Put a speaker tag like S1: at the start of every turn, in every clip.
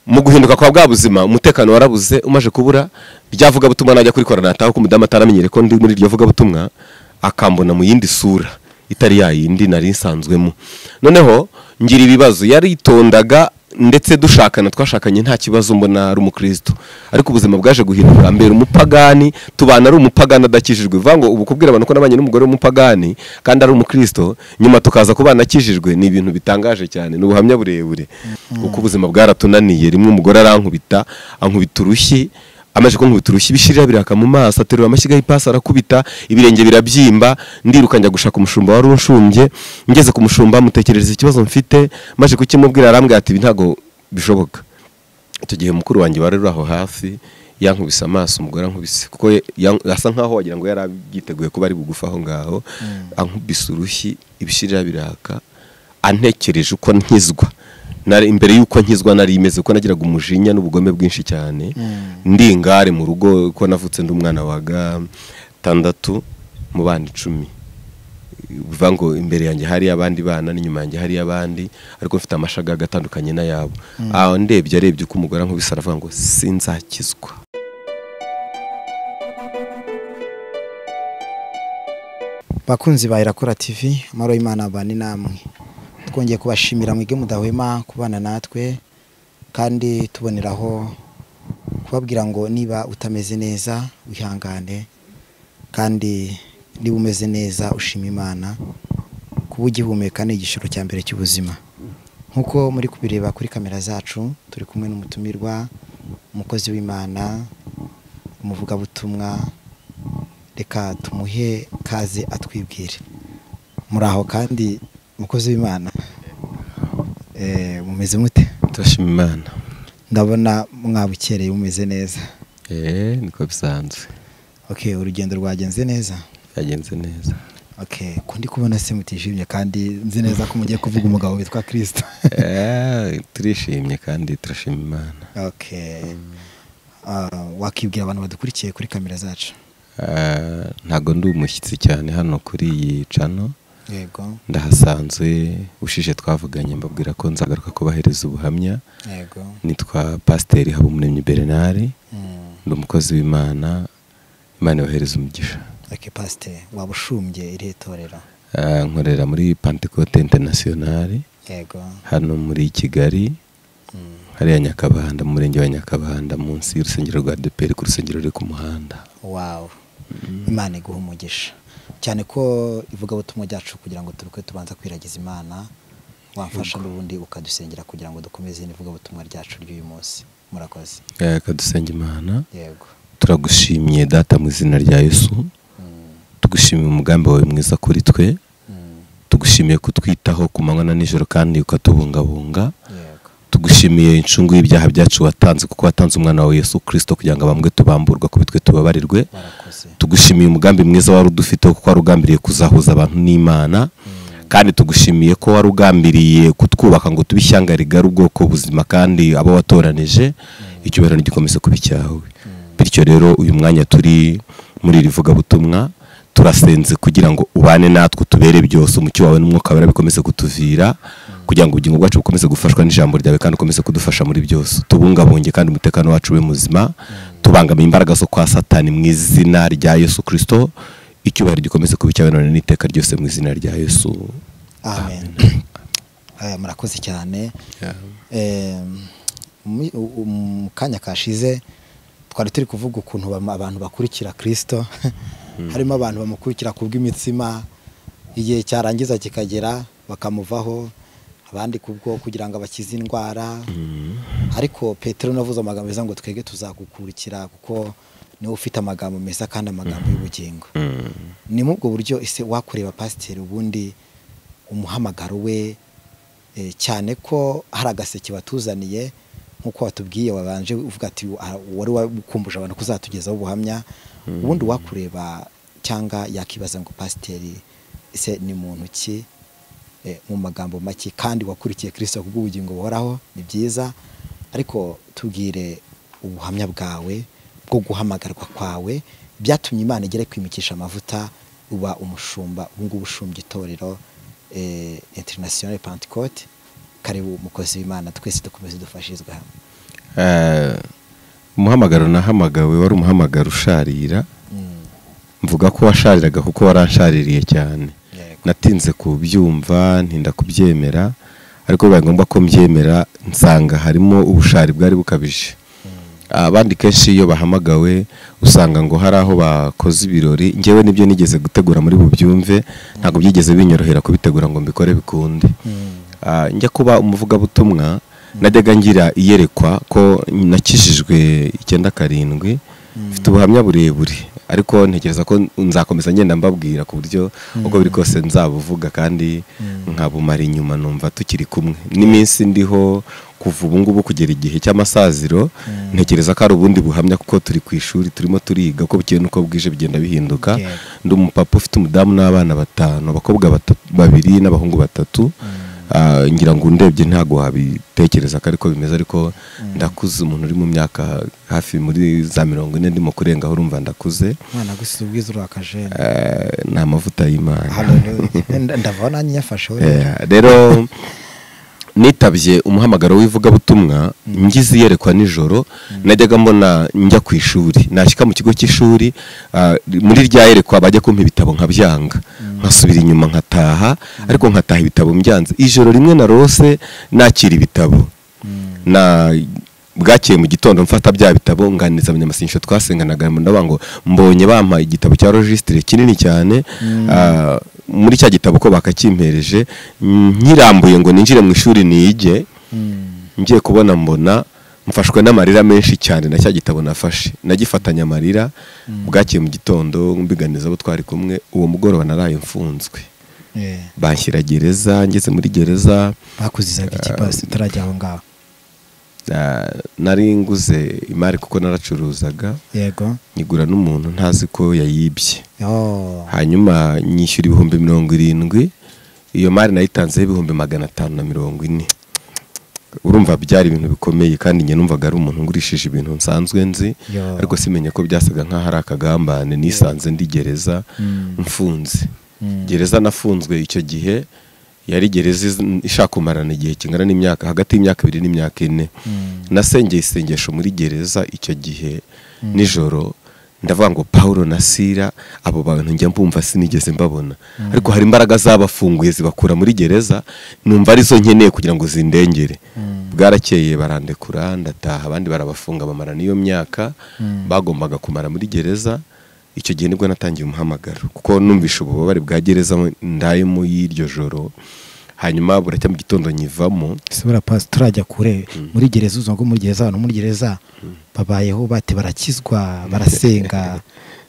S1: mu guhinduka kwa bwa buzima umutekano warabuze umaje kubura rya vugabutumwa najya kurikora nataha ko umudamu ataramenyere ko ndi muri iryo vugabutumwa akambona mu yindi sura itari yayindi nari nsanzwemo noneho ngira ibibazo yaritondaga ndetse dushakana twashakanye nta kibazo mbona ari umukristo ariko ubuzima bwaje guhinduka mbere umupagani tubana ari umupagani adakijijwe bivuga ngo ubu kubwira abantu ko nabanye n'umugore w'umupagani kandi ari umukristo nyuma tukaza kubana akijijwe ni ibintu bitangaje cyane ni ubuhamya burebure kuko ubuzima bwaratunaniye rimwe umugore arankubita ankubita urushyi amaje kunkubita urushyi ibishirira biraka mu maso aterura amashyiga y'ipasi arakubita ibirenge birabyimba ndiruka njya gushaka umushumba wari unshumbye ngeze ku mushumba mutekerereza ikibazo mfite maze kukimubwira arambwira ati ibi ntabwo bishoboka icyo gihe mukuru wanjye wari uri aho hafi yankubise amaso umugore ankubise kuko ye- yan- asa nkaho wagira ngo yari abyiteguye kuba ari bugufi aho ngaho ankubise urushyi ibishirira biraka antekereje uko nkizwa Nari- imbere y'uko nkizwa nari imeze kuko nagiraga umujinya n'ubugome bwinshi cyane ndi ingare mu rugo ko navutse ndi umwana wa gatandatu mu bana icumi bivuga ngo imbere yanjye hari abandi bana n'inyuma yanjye hari abandi ariko mfite amashagaga atandukanye n'ayabo aho ndebye arebye uko umugore ankubise aravuga ngo sinzakizwa
S2: bakunzi ba irakora tv amahoro y'imana abane namwe twongeye kubashimira mwige mudahwema kubana natwe kandi tuboneraho kubabwira ngo niba utameze neza wihangane kandi niba umeze neza ushima imana kuba ugihumeka ni igishoro cya mbere cy'ubuzima nk'uko muri kubireba kuri kamera zacu turi kumwe n'umutumirwa umukozi w'imana umuvugabutumwa reka tumuhe kaze atwibwire muri aho kandi umukozi w'imana eh, mumeze mute
S1: turashima imana
S2: ndabona mwabukereye mumeze neza
S1: eee niko bisanzwe
S2: ok urugendo rwagenze neza
S1: byagenze neza
S2: ok ko ndi kubona se mutishimye kandi nzi neza ko mugiye kuvuga umugabo witwa kirisita
S1: Eee, turishimye kandi turashima imana
S2: ok Ah, wakibwira abantu badukurikiye kuri kamera zacu
S1: Ah, ntago ndi umushyitsi cyane hano kuri iyi cano
S2: yego
S1: ndahasanzwe ushije twavuganye mbabwira ko nzagaruka kubahereza ubuhamya
S2: yego
S1: nitwa pasiteri habumuremyi berenari
S2: Mm.
S1: ndi umukozi w'imana imana yohereza umugisha
S2: ok pasiteri waba ushumbye irihe torero
S1: Ah, nkorera muri pantekote interinasiyonari
S2: yego
S1: hano muri kigali
S2: Mm.
S1: hariya nyakabanda mu murenge wa nyakabanda munsi y'urusengero rwa deperi ku rusengero ruri ku muhanda
S2: wawe imana iguha umugisha cyane ko ivugabutumwa ryacu kugira ngo turuke tubanza kwiragiza imana wafasha n'ubundi ukadusengera kugira ngo dukomeze n'ivugabutumwa ryacu ry'uyu munsi murakoze
S1: Eh, kadusenga imana
S2: yego
S1: turagushimiye data mu izina rya yesu
S2: Mm,
S1: tugushimiye umugambi wawe mwiza kuri twe
S2: mm,
S1: tugushimiye kutwitaho ku manywa na nijoro kandi ukatubungabunga
S2: yego
S1: tugushimiye incungu y'ibyaha byacu watanze kuko watanze umwana wawe yesu kirisito kugira ngo abambwe tubamburwa kuri twe tubabarirwe
S2: barakoze
S1: tugushimiye umugambi mwiza wari udufiteho kuko wari ugambiriye kuzahuza abantu n'imana kandi tugushimiye ko wari ugambiriye kutwubaka ngo tube ishyanga rigari ubwoko buzima kandi abo watoranije icyubahiro ntigikomeze kuba icyawe bityo rero uyu mwanya turi muri iri vugabutumwa turasenze kugira ngo ubane natwe utubere byose umucyo wawe n'umwuka wawe bikomeze kutuvira kugira ngo ubugingo bwacu bukomeze gufashwa n'ijambo ryawe kandi ukomeze kudufasha muri byose tubungabunge kandi umutekano wacu ube muzima tubangamiye imbaraga zo kwa satani mu izina rya yesu kirisito icyubahiro gikomeze kuba icyawe none n'iteka ryose mu izina rya yesu
S2: amen Eh, murakoze cyane Eh, mu- u- mu kanya kashize twari turi kuvuga ukuntu bam- abantu bakurikira kirisito harimo abantu bamukurikira ku bw'imitsima igihe cyarangiza kikagera bakamuvaho abandi kubwo kugira ngo abakize indwara ariko petero navuze amagambo meza ngo twebwe tuzagukurikira kuko niwe ufite amagambo meza kandi amagambo y'ubugingo ni muri ubwo buryo ese wakureba pasiteri ubundi umuhamagaro we eh, cyane ko hari agaseke batuzaniye nk'uko watubwiye wabanje uvuga ati "Ah, wari wakumbuje abantu kuzatugezaho ubuhamya ubundi wakureba cyangwa yakibaza ngo pasiteri ese ni muntu ki eh, mu magambo make kandi wakurikiye kirisito ku bw'ubugingo buhoraho ni byiza ariko tubwire ubuhamya bwawe bwo guhamagarwa kwawe byatumye imana igere kwimikisha amavuta uba umushumba ubu ngubu ushumbya itorero eh, international pentecote karibu umukozi w'imana twese dukomeze dufashirizwe hamwe
S1: eh, umuhamagaro nahamagawe wari umuhamagaro usharira mvuga ko washariraga kuko waranshariye cyane
S2: Yego.
S1: natinze kubyumva ntinda kubyemera ariko bibaye ngombwa ko mbyemera nsanga harimo ubushari bwari bukabije abandi kenshi iyo bahamagawe usanga ngo hari aho bakoze ibirori ngewe nibyo nigeze gutegura muri bubyumve ntabwo byigeze binyorohera kubitegura ngo mbikore bikunde Ah, njya kuba umuvugabutumwa najyaga ngira iyerekwa ko nakijijwe icyenda karindwi mfite ubuhamya burebure ariko ntekereza ko nzakomeza ngenda mbabwira ku buryo uko biri kose nzabuvuga kandi nkabumara inyuma numva tukiri kumwe n'iminsi ndiho kuva ubu ngubu kugera igihe cy'amasaziro ntekereza ko ari ubundi buhamya kuko turi ku ishuri turimo turiga uko bukeye n'uko bwije bigenda bihinduka
S2: Yego.
S1: ndi umupapa ufite umudamu n'abana batanu abakobwa bata- babiri n'abahungu batatu Ah, ngira ngo ndebye ntabwo wabitekereza ko ariko bimeze ariko ndakuze umuntu uri mu myaka hafi muri za mirongo ine ndimo kurengaho urumva ndakuze
S2: mwana gusiza ubwiza uri akajene
S1: Ah, ni amavuta y'imana
S2: Hallelujah. Nda- ndava nanjye nyafasheho rero.
S1: Eh, rero nitabye umuhamagaro w'ivugabutumwa ngize iyerekwa nijoro najyaga mbona njya ku ishuri nashyika mu kigo cy'ishuri ah, muri rya yerekwa bajya kumpa ibitabo nkabyanga nkasubira inyuma nkataha ariko nkataha ibitabo mbyanze ijoro rimwe narose nakira ibitabo na bwakeye mu gitondo mfata bya bitabo nganiriza abanyamasengesho twasenganaga ndavuga ngo mbonye bampa igitabo cya rogisitire kinini cyane ah, muri cya gitabo ko bakakimpereje nyirambuye ngo ninjire mu ishuri nige ngiye kubona mbona mfashwe n'amarira menshi cyane na cya gitabo nafashe nagifatanya amarira bwakeye mu gitondo mbiganiza abo twari kumwe uwo mugoroba naraye mfunzwe
S2: Eh,
S1: banshyira gereza ngeze muri gereza
S2: bakuzizaga iki pasi utarajya aho ngaho
S1: Ah, nari nguze imari kuko naracuruzaga
S2: yego
S1: nyigura n'umuntu ntazi ko yayibye
S2: Oh,
S1: hanyuma nyishyura ibihumbi mirongo irindwi iyo mari nayitanzeho ibihumbi magana atanu na mirongo ine urumva byari ibintu bikomeye kandi njye numvaga ari umuntu ngurishije ibintu nsanzwe nzi
S2: Yo.
S1: ariko simenye ko byasaga nk'aho ari akagambane nisanze ndi gereza
S2: Mm.
S1: mfunze
S2: Mm.
S1: gereza nafunzwe icyo gihe yari gereza iz- ishaka kumarana igihe kingana n'imyaka hagati y'imyaka ibiri n'imyaka ine
S2: Mm.
S1: nasengeye isengesho muri gereza icyo gihe nijoro ndavuga ngo paul na sira abo bantu njya mbumva sinigeze mbabona ariko hari imbaraga zabafunguye zibakura muri gereza numva arizo nkeneye kugira ngo zindengere bwarakeye barandekura ndataha abandi barabafunga bamara n'iyo myaka bagombaga kumara muri gereza icyo gihe nibwo natangiye umuhamagaro kuko numvishe ububabare bwa gereza ndayemo y'iryo joro hanyuma buracya mu gitondo nyivamo
S2: subira pasi turajya kure muri gereza uzongo muri gereza abantu muri gereza babayeho bati barakizwa barasenga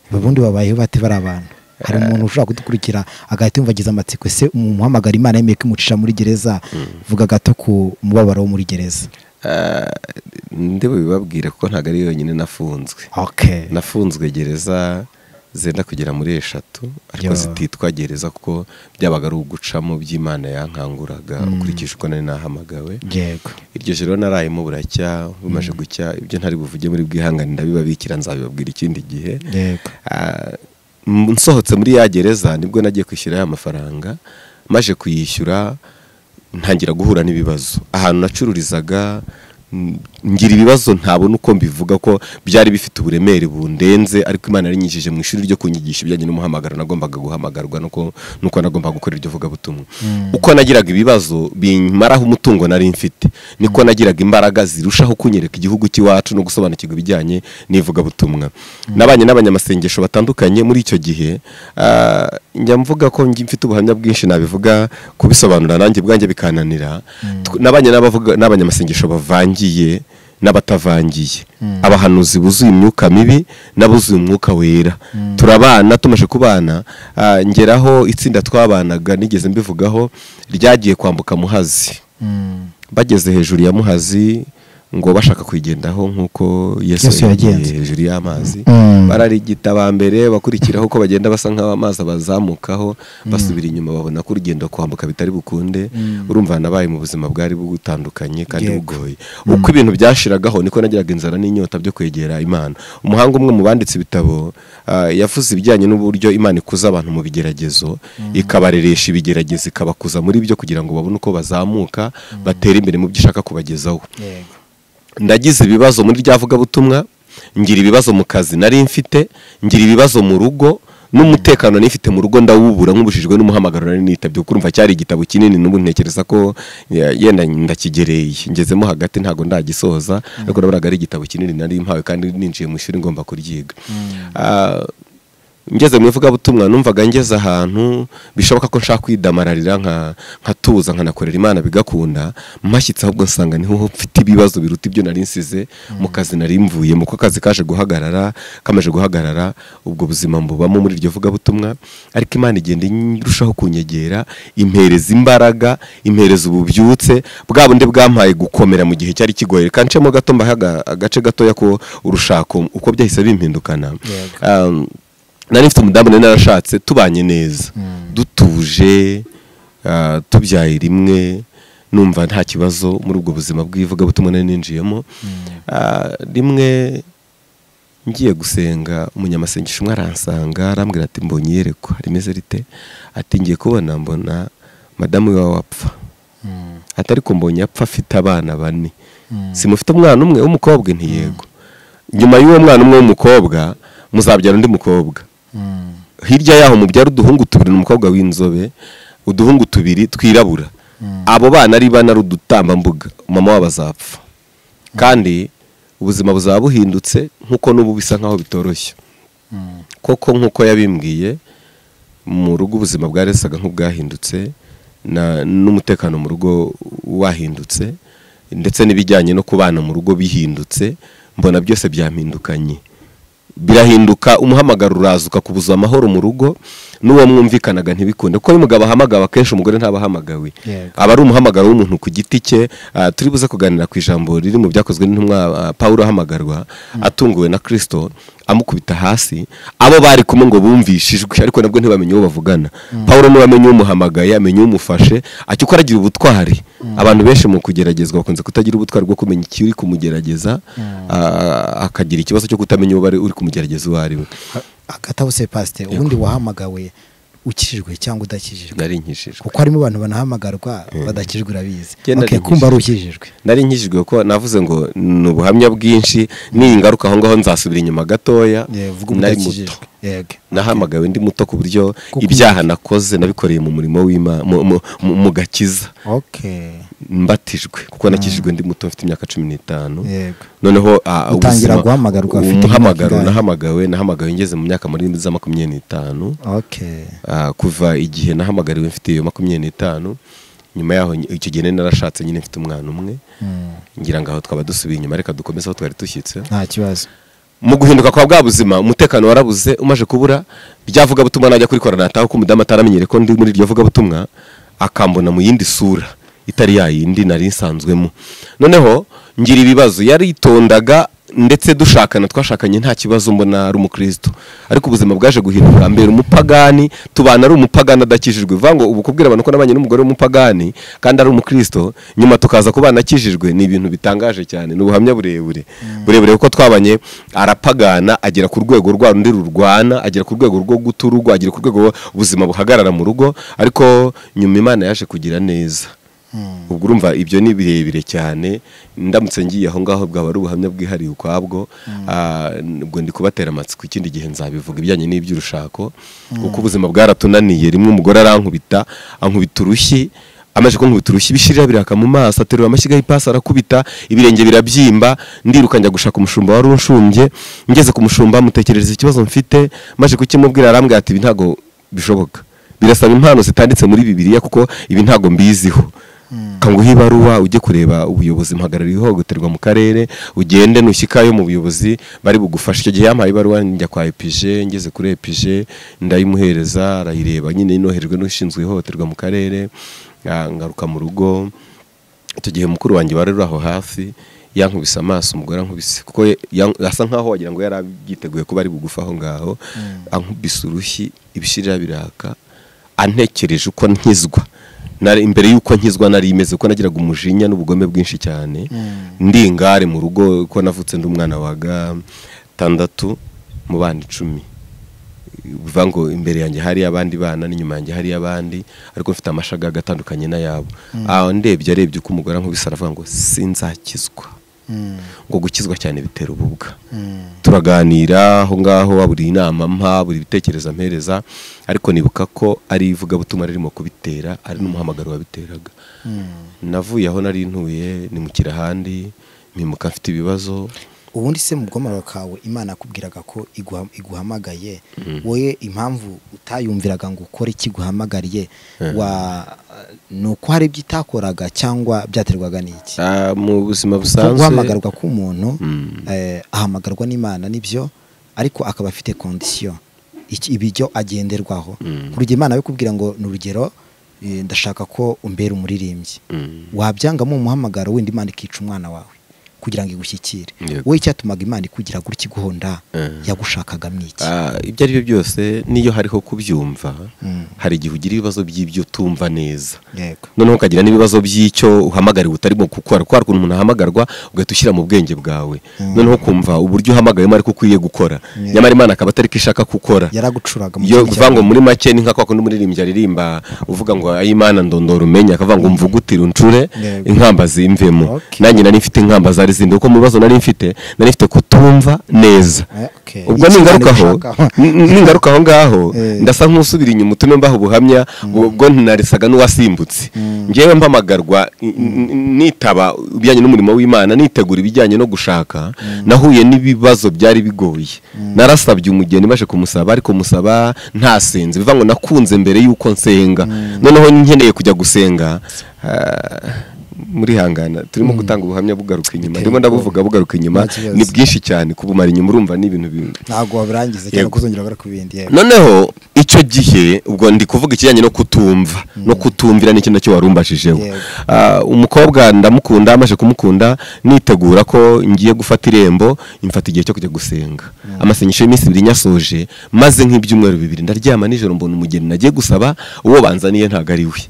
S2: ubundi babayeho bati bari abantu hari umuntu ushobora kudukurikira agahita yumva agize amatsiko se umuhamagara imana yemeye ko imucisha muri gereza vuga gato ku mubabaro wo muri gereza
S1: Ah, ndi bubibabwire kuko ntabwo ari yonyine nafunzwe
S2: okay
S1: nafunzwe gereza zenda kugera muri eshatu ariko
S2: Yo.
S1: zititwa gereza kuko byabaga ari ugucamo by'imana yankanguraga ukurikije uko nari nahamagawe
S2: yego
S1: iryo joro narayemo buracya bumaze gucya ibyo ntari buvuge muri bwihangane ndabibabikira nzabibabwira ikindi gihe
S2: yego
S1: Ah, m- nsohotse muri ya gereza nibwo nagiye kwishyura ya mafaranga maje kuyishyura ntangira guhura n'ibibazo ahantu nacururizaga m- ngira ibibazo ntabona uko mbivuga ko byari bifite uburemere bundenze ariko imana yarinyigije mu ishuri ryo kunyigisha ibijyanye n'umuhamagaro nagombaga guhamagarwa nuko nuko nagombaga gukora iryo vugabutumwa uko nagiraga ibibazo bimaraho umutungo nari mfite niko nagiraga imbaraga zirushaho kunyereka igihugu cy'iwacu no gusobanukirwa ibijyanye n'ivugabutumwa nabanye n'abanyamasengesho batandukanye muri icyo gihe ah, njya mvuga ko ngi- mfite ubuhamya bwinshi nabivuga kubisobanura nanjye bwanjye bikananira Tw- nabanye n'abavuga- n'abanyamasengesho bavangiye n'abatavangiye abahanuzi buzuye imyuka mibi n'abuzuye umwuka wera turabana tumaze kubana ah, ngeraho itsinda twabanaga nigeze mbivugaho ryagiye kwambuka muhazi
S2: Mm.
S1: bageze hejuru ya muhazi ngo bashaka kuyigendaho nk'uko yesu
S2: Yesu yagenze.
S1: yagiye hejuru y'amazi
S2: Mm.
S1: bararigita ba mbere bakurikiraho uko bagenda basa nk'aho amazi abazamukaho basubira inyuma babona ko urugendo kwambuka bitari bukunde urumva nabaye mu buzima bwari butandukanye kandi
S2: Yego.
S1: bugoye uko ibintu byashiragaho niko nagiraga inzara n'inyota byo kwegera imana umuhanga umwe mu banditse ibitabo ah, yavuze ibijyanye n'uburyo imana ikuza abantu mu bigeragezo ikabareresha ibigeragezo ikabakuza muri byo kugira ngo babone uko bazamuka batera imbere mu byo ishaka kubagezaho
S2: yego
S1: ndagize ibibazo muri rya vugabutumwa ngira ibibazo mu kazi nari mfite ngira ibibazo mu rugo n'umutekano nifite mu rugo ndawubura nk'ubujijwe n'umuhamagaro nari nitabye kuko urumva cyari igitabo kinini n'ubu ntekereza ko ya- yenda ndakigereye ngezemo hagati ntabwo ndagisoza ariko naburaga ari igitabo kinini nari mpawe kandi ninjiye mu ishuri ngomba kuryiga Ah, ngeze mu ivugabutumwa numvaga ngeze ahantu bishoboka ko nshaka kwidamararira nka- nkatuza nkanakorera imana bigakunda mpashyitse ahubwo nsanga niho mfite ibibazo biruta ibyo nari nsize mu kazi nari mvuyemo ko akazi kaje guhagarara kamaje guhagarara ubwo buzima mbubamo muri iryo vugabutumwa ariko imana igenda irushaho kunyegera impereza imbaraga impereza ububyutse bwa bundi bwampaye gukomera mu gihe cyari kigoye reka ncemo gato mbahe aga- agace gatoya ko urushako uko byahise bimpindukana
S2: Yego.
S1: Um, nari mfite umudamu nari narashatse tubanye neza dutuje ah, tubyaye rimwe numva nta kibazo muri ubwo buzima bw'ivugabutumwa nari ninjiyemo Ah, rimwe ngiye gusenga umunyamasengesho umwe aransanga arambwira ati mbonye iyerekwa rimeze rite ati ngiye kubona mbona madamu wawe wapfa atari ko mbonye apfa afite abana bane simufite umwana umwe w'umukobwa ntiyego nyuma y'uwo mwana umwe w'umukobwa muzabyara undi mukobwa hirya yaho mubyara uduhungu tubiri n'umukobwa w'inzobe uduhungu tubiri twirabura abo bana ari bane ari udutambambuga mama wabo azapfa kandi ubuzima buzaba buhindutse nk'uko n'ubu bisa nk'aho bitoroshye koko nk'uko yabimbwiye mu rugo ubuzima bwaresaga nk'ubwahindutse na- n'umutekano mu rugo wahindutse ndetse n'ibijyanye no kubana mu rugo bihindutse mbona byose byampindukanye birahinduka umuhamagaro uraza ukakubuza amahoro mu rugo n'uwo mwumvikanaga ntibikunde kuko iyo umugabo ahamagawe akenshi umugore ntaba ahamagawe
S2: Yego.
S1: aba ari umuhamagaro w'umuntu ku giti cye ah, turi buze kuganira ku ijambo riri mu byakozwe n'intumwa ah, pawulo ahamagarwa atunguwe na kirisito amukubita hasi abo bari kumwe ngo bumvishijwe ariko nabwo ntibamenye uwo bavugana pawulo niwe amenye umuhamagaye amenye umufashe acyo uko aragira ubutwari abantu benshi mu kugeragezwa bakunze kutagira ubutwari bwo kumenya ikiri kumugerageza ah, akagira ikibazo cyo kutamenya uwo bari uri kumugerageza uwo ari we
S2: agatabo pasite ubundi wahamagawe ukijijwe cyangwa udakijijwe
S1: nari nkishijwe
S2: kuko harimo abantu banahamagarwa badakijwe urabizi
S1: Genda
S2: Okay,
S1: ari
S2: kumva ari ukijijwe
S1: nari nkijijwe ko navuze ngo ni ubuhamya bwinshi n'iyi ngaruka aho ngaho nzasubira inyuma gatoya
S2: Yeah, vuga
S1: nari muto
S2: ubudakijijwe yego
S1: nahamagawe ndi muto ku buryo
S2: Kuko-
S1: ibyaha nakoze nabikoreye mu murimo w'imana mu- mu- mu- mu gakiza
S2: okay
S1: mbatijwe kuko nakijijwe ndi muto mfite imyaka cumi n'itanu
S2: yego
S1: noneho ah,
S2: Utangira
S1: ubuzima-
S2: guhamagarwa ufite imyaka
S1: umuhamagaro
S2: ingahe?
S1: nahamagawe nahamagawe ngeze mu myaka muri za makumyabiri n'itanu
S2: okay
S1: Ah, kuva igihe nahamagariwe mfite iyo makumyabiri n'itanu nyuma yaho ny- icyo gihe nari narashatse nyine mfite umwana umwe
S2: Mm.
S1: ngira ngo aho twaba dusubiye inyuma reka dukomeze aho twari dushyitse
S2: nta kibazo
S1: mu guhinduka kwa bwa buzima umutekano warabuze umaje kubura ryavugabutumwa najya kurikora nataha ko umudamu ataramenyere ko ndi muri iryo vugabutumwa akambona mu yindi sura itari ya yindi nari nsanzwemo noneho ngira ibibazo yaritondaga ndetse dushakana twashakanye nta kibazo mbona ari umukristo ariko ubuzima bwaje guhindura mbere umupagani tubana ari umupagani adakijijwe bivuga ngo ubu kubwira abantu ko nabanye n'umugore w'umupagani kandi ari umukristo nyuma tukaza kuba anakijijwe ni ibintu bitangaje cyane ni ubuhamya burebure burebure kuko twabanye arapagana agera ku rwego rwa rundi rurwana agera ku rwego rwo guta urugo agera ku rwego ubuzima buhagarara mu rugo ariko nyuma imana yaje kugira neza ubwo urumva ibyo ni birebire cyane ndamutse ngiye aho ngaho bwaba ari ubuhamya bwihariye ukwabwo Ah, ubwo ndi kubatera amatsiko ikindi gihe nzabivuga ibijyanye n'iby'urushako kuko ubuzima bwaratunaniye rimwe umugore arankubita ankubita urushyi amaze kunkubita urushyi ibishirira biraka mu maso aterura amashyiga y'ipasi arakubita ibirenge birabyimba ndiruka njya gushaka umushumba wari unshumbye ngeze ku mushumba mutekerereza ikibazo mfite maze kukimubwira arambwira ati ibi ntabwo bishoboka birasaba impano zitanditse muri bibiliya kuko ibi ntabwo mbiziho kanguha ibaruwa ujye kureba ubuyobozi mpagarariye ihohoterwa mu karere ugende nushyikayo mu buyobozi bari bugufashe icyo gihe yampaye ibaruwa njya kwa epije ngeze kuri epije ndayimuhereza arayireba nyine inoherejwe n'ushinzwe ihohoterwa mu karere ah, ngaruka mu rugo icyo gihe mukuru wanjye wari uri aho hafi yankubise amaso umugore ankubise kuko ye- yan- asa nkaho wagira ngo yari abyiteguye kuba ari bugufa aho ngaho ankubise urushyi ibishirira biraka antekereje uko nkizwa Nari- imbere y'uko nkizwa nari imeze kuko nagiraga umujinya n'ubugome bwinshi cyane ndi ingare mu rugo kuko navutse ndi umwana wa gatandatu mu bana icumi bivuga ngo imbere yanjye hari abandi bana n'inyuma yanjye hari abandi ariko mfite amashaga atandukanye n'ayabo aho ndebye arebye uko umugore ankubise aravuga ngo sinzakizwa ngo gukizwa cyane bitera ububwa turaganira aho ngaho buri inama mpa buri bitekerezo ampereza ariko nibuka ko ari ivugabutumwa ririmo kubitera ari n'umuhamagaro wabiteraga navuye aho nari ntuye nimukira ahandi mpimuka mfite ibibazo
S2: ubundi se mu bwomaro kawe imana yakubwiraga ko iguha- iguhamagaye wowe impamvu utayumviraga ngo ukore ikiguhamagariye ni uko hari ibyo itakoraga cyangwa byaterwaga n'iki
S1: Ah, mu buzima
S2: Kuko
S1: busanzwe
S2: guhamagarwa k'umuntu eh, ahamagarwa n'imana nibyo ariko akaba afite kondisiyo ibijyo agenderwaho ku rugero imana kubwira ngo ni urugero eh, ndashaka ko umbera umuririmbyi
S1: Mm.
S2: wabyangamo umuhamagaro wenda imana ikica umwana wawe kugira ngo igushyikire
S1: Yego.
S2: wowe icyatumaga imana ikugira gutya iguhonda
S1: Eh.
S2: yagushakagamo iki
S1: Ah, ibyo ari byo byose n'iyo hariho kubyumva
S2: Mm.
S1: hari igihe ugira ibibazo by'ibyo utumva neza
S2: yego
S1: noneho ukagira n'ibibazo by'icyo uhamagariwe utarimo gukora kuko hari ukuntu umuntu ahamagarwa ugahita ushyira mu bwenge bwawe noneho ukumva uburyo uhamagayemo ariko ukwiye gukora
S2: Yeah.
S1: nyamara imana akaba atari ko ishaka gukora
S2: yaragucuraga mu
S1: iyo
S2: kindi
S1: kuvuga ngo muri make ni nka kwa kundi umuririmbyi aririmba uvuga ngo ayi Imana ndondora umenye akavuga ngo mvugutire uncure
S2: Yego.
S1: inkamba zimvemo
S2: Okay.
S1: nanjye nari mfite inkamba zari zindi kuko mu bibazo nari mfite nari mfite kutumva neza
S2: Eh, okay.
S1: ubwo
S2: Iki
S1: ningaruka aho
S2: Imana ibishakaho.
S1: n- ningaruka aho ngaho
S2: Eh.
S1: ndasa nk'usubira inyuma utume mbaho ubuhamya ubwo ntinaresaga n'uwasimbutse ngewe mpamagarwa n- n- nitaba ibijyanye n'umurimo w'imana nitegura ibijyanye no gushaka nahuye n'ibibazo byari bigoye narasabye umugeni baje kumusaba ariko musaba ntasenze bivuga ngo nakunze mbere y'uko nsenga noneho nkeneye kujya gusenga ah, muri hangana turimo gutanga ubuhamya bugaruka inyuma ndimo ndabuvuga bugaruka inyuma
S2: Nta kibazo.
S1: ni bwinshi cyane kubumara inyuma urumva ni ibintu bi-
S2: ntabwo wabirangiza cyangwa
S1: Yego.
S2: kuzongera gukora ku bindi yego
S1: noneho icyo gihe ubwo ndi kuvuga ikijyanye no kutumva no kutumvira ni ikintu cyo warumbajijeho
S2: Yego.
S1: Ah, umukobwa ndamukunda amaze kumukunda nitegura ko ngiye gufata irembo imfata igihe cyo kujya gusenga amasengesho y'iminsi ibiri nyasoje maze nk'ibyumweru bibiri ndaryama nijoro mbona umugeni nagiye gusaba uwo banzaniye ntabwo ari we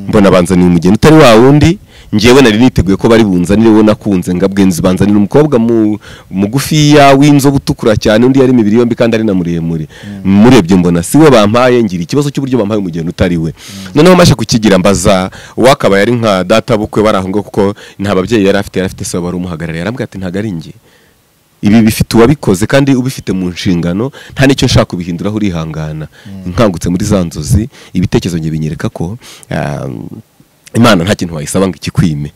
S1: mbona banzaniye umugeni utari wa wundi ngewe nari niteguye ko bari bunzanire uwo nakunze ngabwenzi banzanira umukobwa mu- mugufiya w'inzobe utukura cyane undi yari imibiri yombi kandi ari na muremure murebye mbona si we bampaye ngira ikibazo cy'uburyo bampaye umugeni utari we noneho maje kukigira mbaza uwakabaye ari nka data bukwe bari aho ngaho kuko nta babyeyi yari afite yari afite se wari umuhagarariye arambwira ati ntabwo ari njye ibi bifite uwabikoze kandi ubifite mu nshingano nta n'icyo nshaka kubihinduraho urihangana nkangutse muri za nzozi ibitekerezo njye binyereka ko ah, imana nta kintu wayisaba ngo ikikwime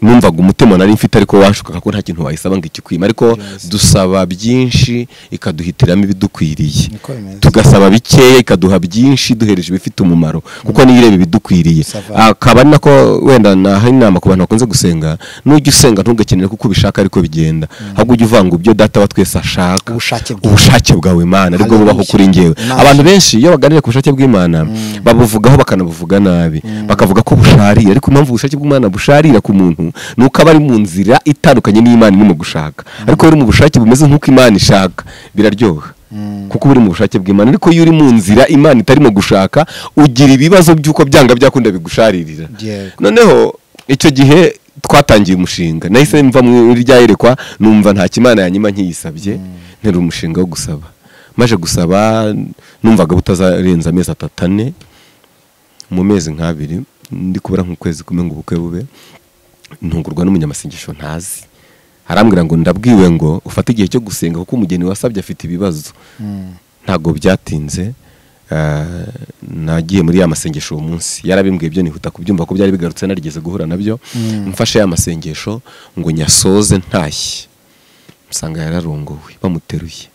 S1: numvaga umutima nari mfite ariko wanshukaga ko nta kintu wayisaba ngo ikikwime ariko dusaba byinshi ikaduhitiramo ibidukwiriye
S2: niko bimeze
S1: tugasaba bikeya ikaduha byinshi duhereje ibifite umumaro kuko niyo ireba ibidukwiriye
S2: Sava.
S1: akaba ari nako wenda naha inama ku bantu bakunze gusenga nujya usenga ntugakenere kuko ubishaka ariko bigenda ahubwo ujya uvanga ubyo data wa twese ashaka
S2: Ubushake bwawe.
S1: ubushake bwawe mana aribwo bubaho
S2: Hallelujah.
S1: kuri njyewe
S2: Imana.
S1: abantu benshi iyo baganira ku bushake bw'imana babuvugaho bakanabuvuga nabi bakavuga ko busharira ariko impamvu ubushake bw'imana busharira ku muntu ni uko aba ari mu nzira itandukanye n'imana irimo gushaka ariko iyo uri mu bushake bumeze nk'uko imana ishaka biraryoha kuko uba uri mu bushake bw'imana ariko iyo uri mu nzira imana itarimo gushaka ugira ibibazo by'uko byanga byakunda bigusharirira
S2: Yego.
S1: noneho icyo gihe twatangiye umushinga nahise mva muri rya yerekwa numva nta kimana yanyuma nkiyisabye ntera umushinga wo gusaba maje gusaba numvaga butazarenza amezi atatu ane mu mezi nk'abiri ndi kubura nk'ukwezi kumwe ngo ubukwe bube ntungurwa n'umunyamasengesho ntazi arambwira ngo ndabwiwe ngo ufate igihe cyo gusenga kuko umugeni wasabye afite ibibazo ntabwo byatinze eh, nagiye muri ya masengesho uwo munsi yarabimbwiye byo nihuta kubyumva ko byari bigarutse narigeze guhura nabyo mfashe ya masengesho ngo nyasoze ntashye usanga yararongowe bamuteruye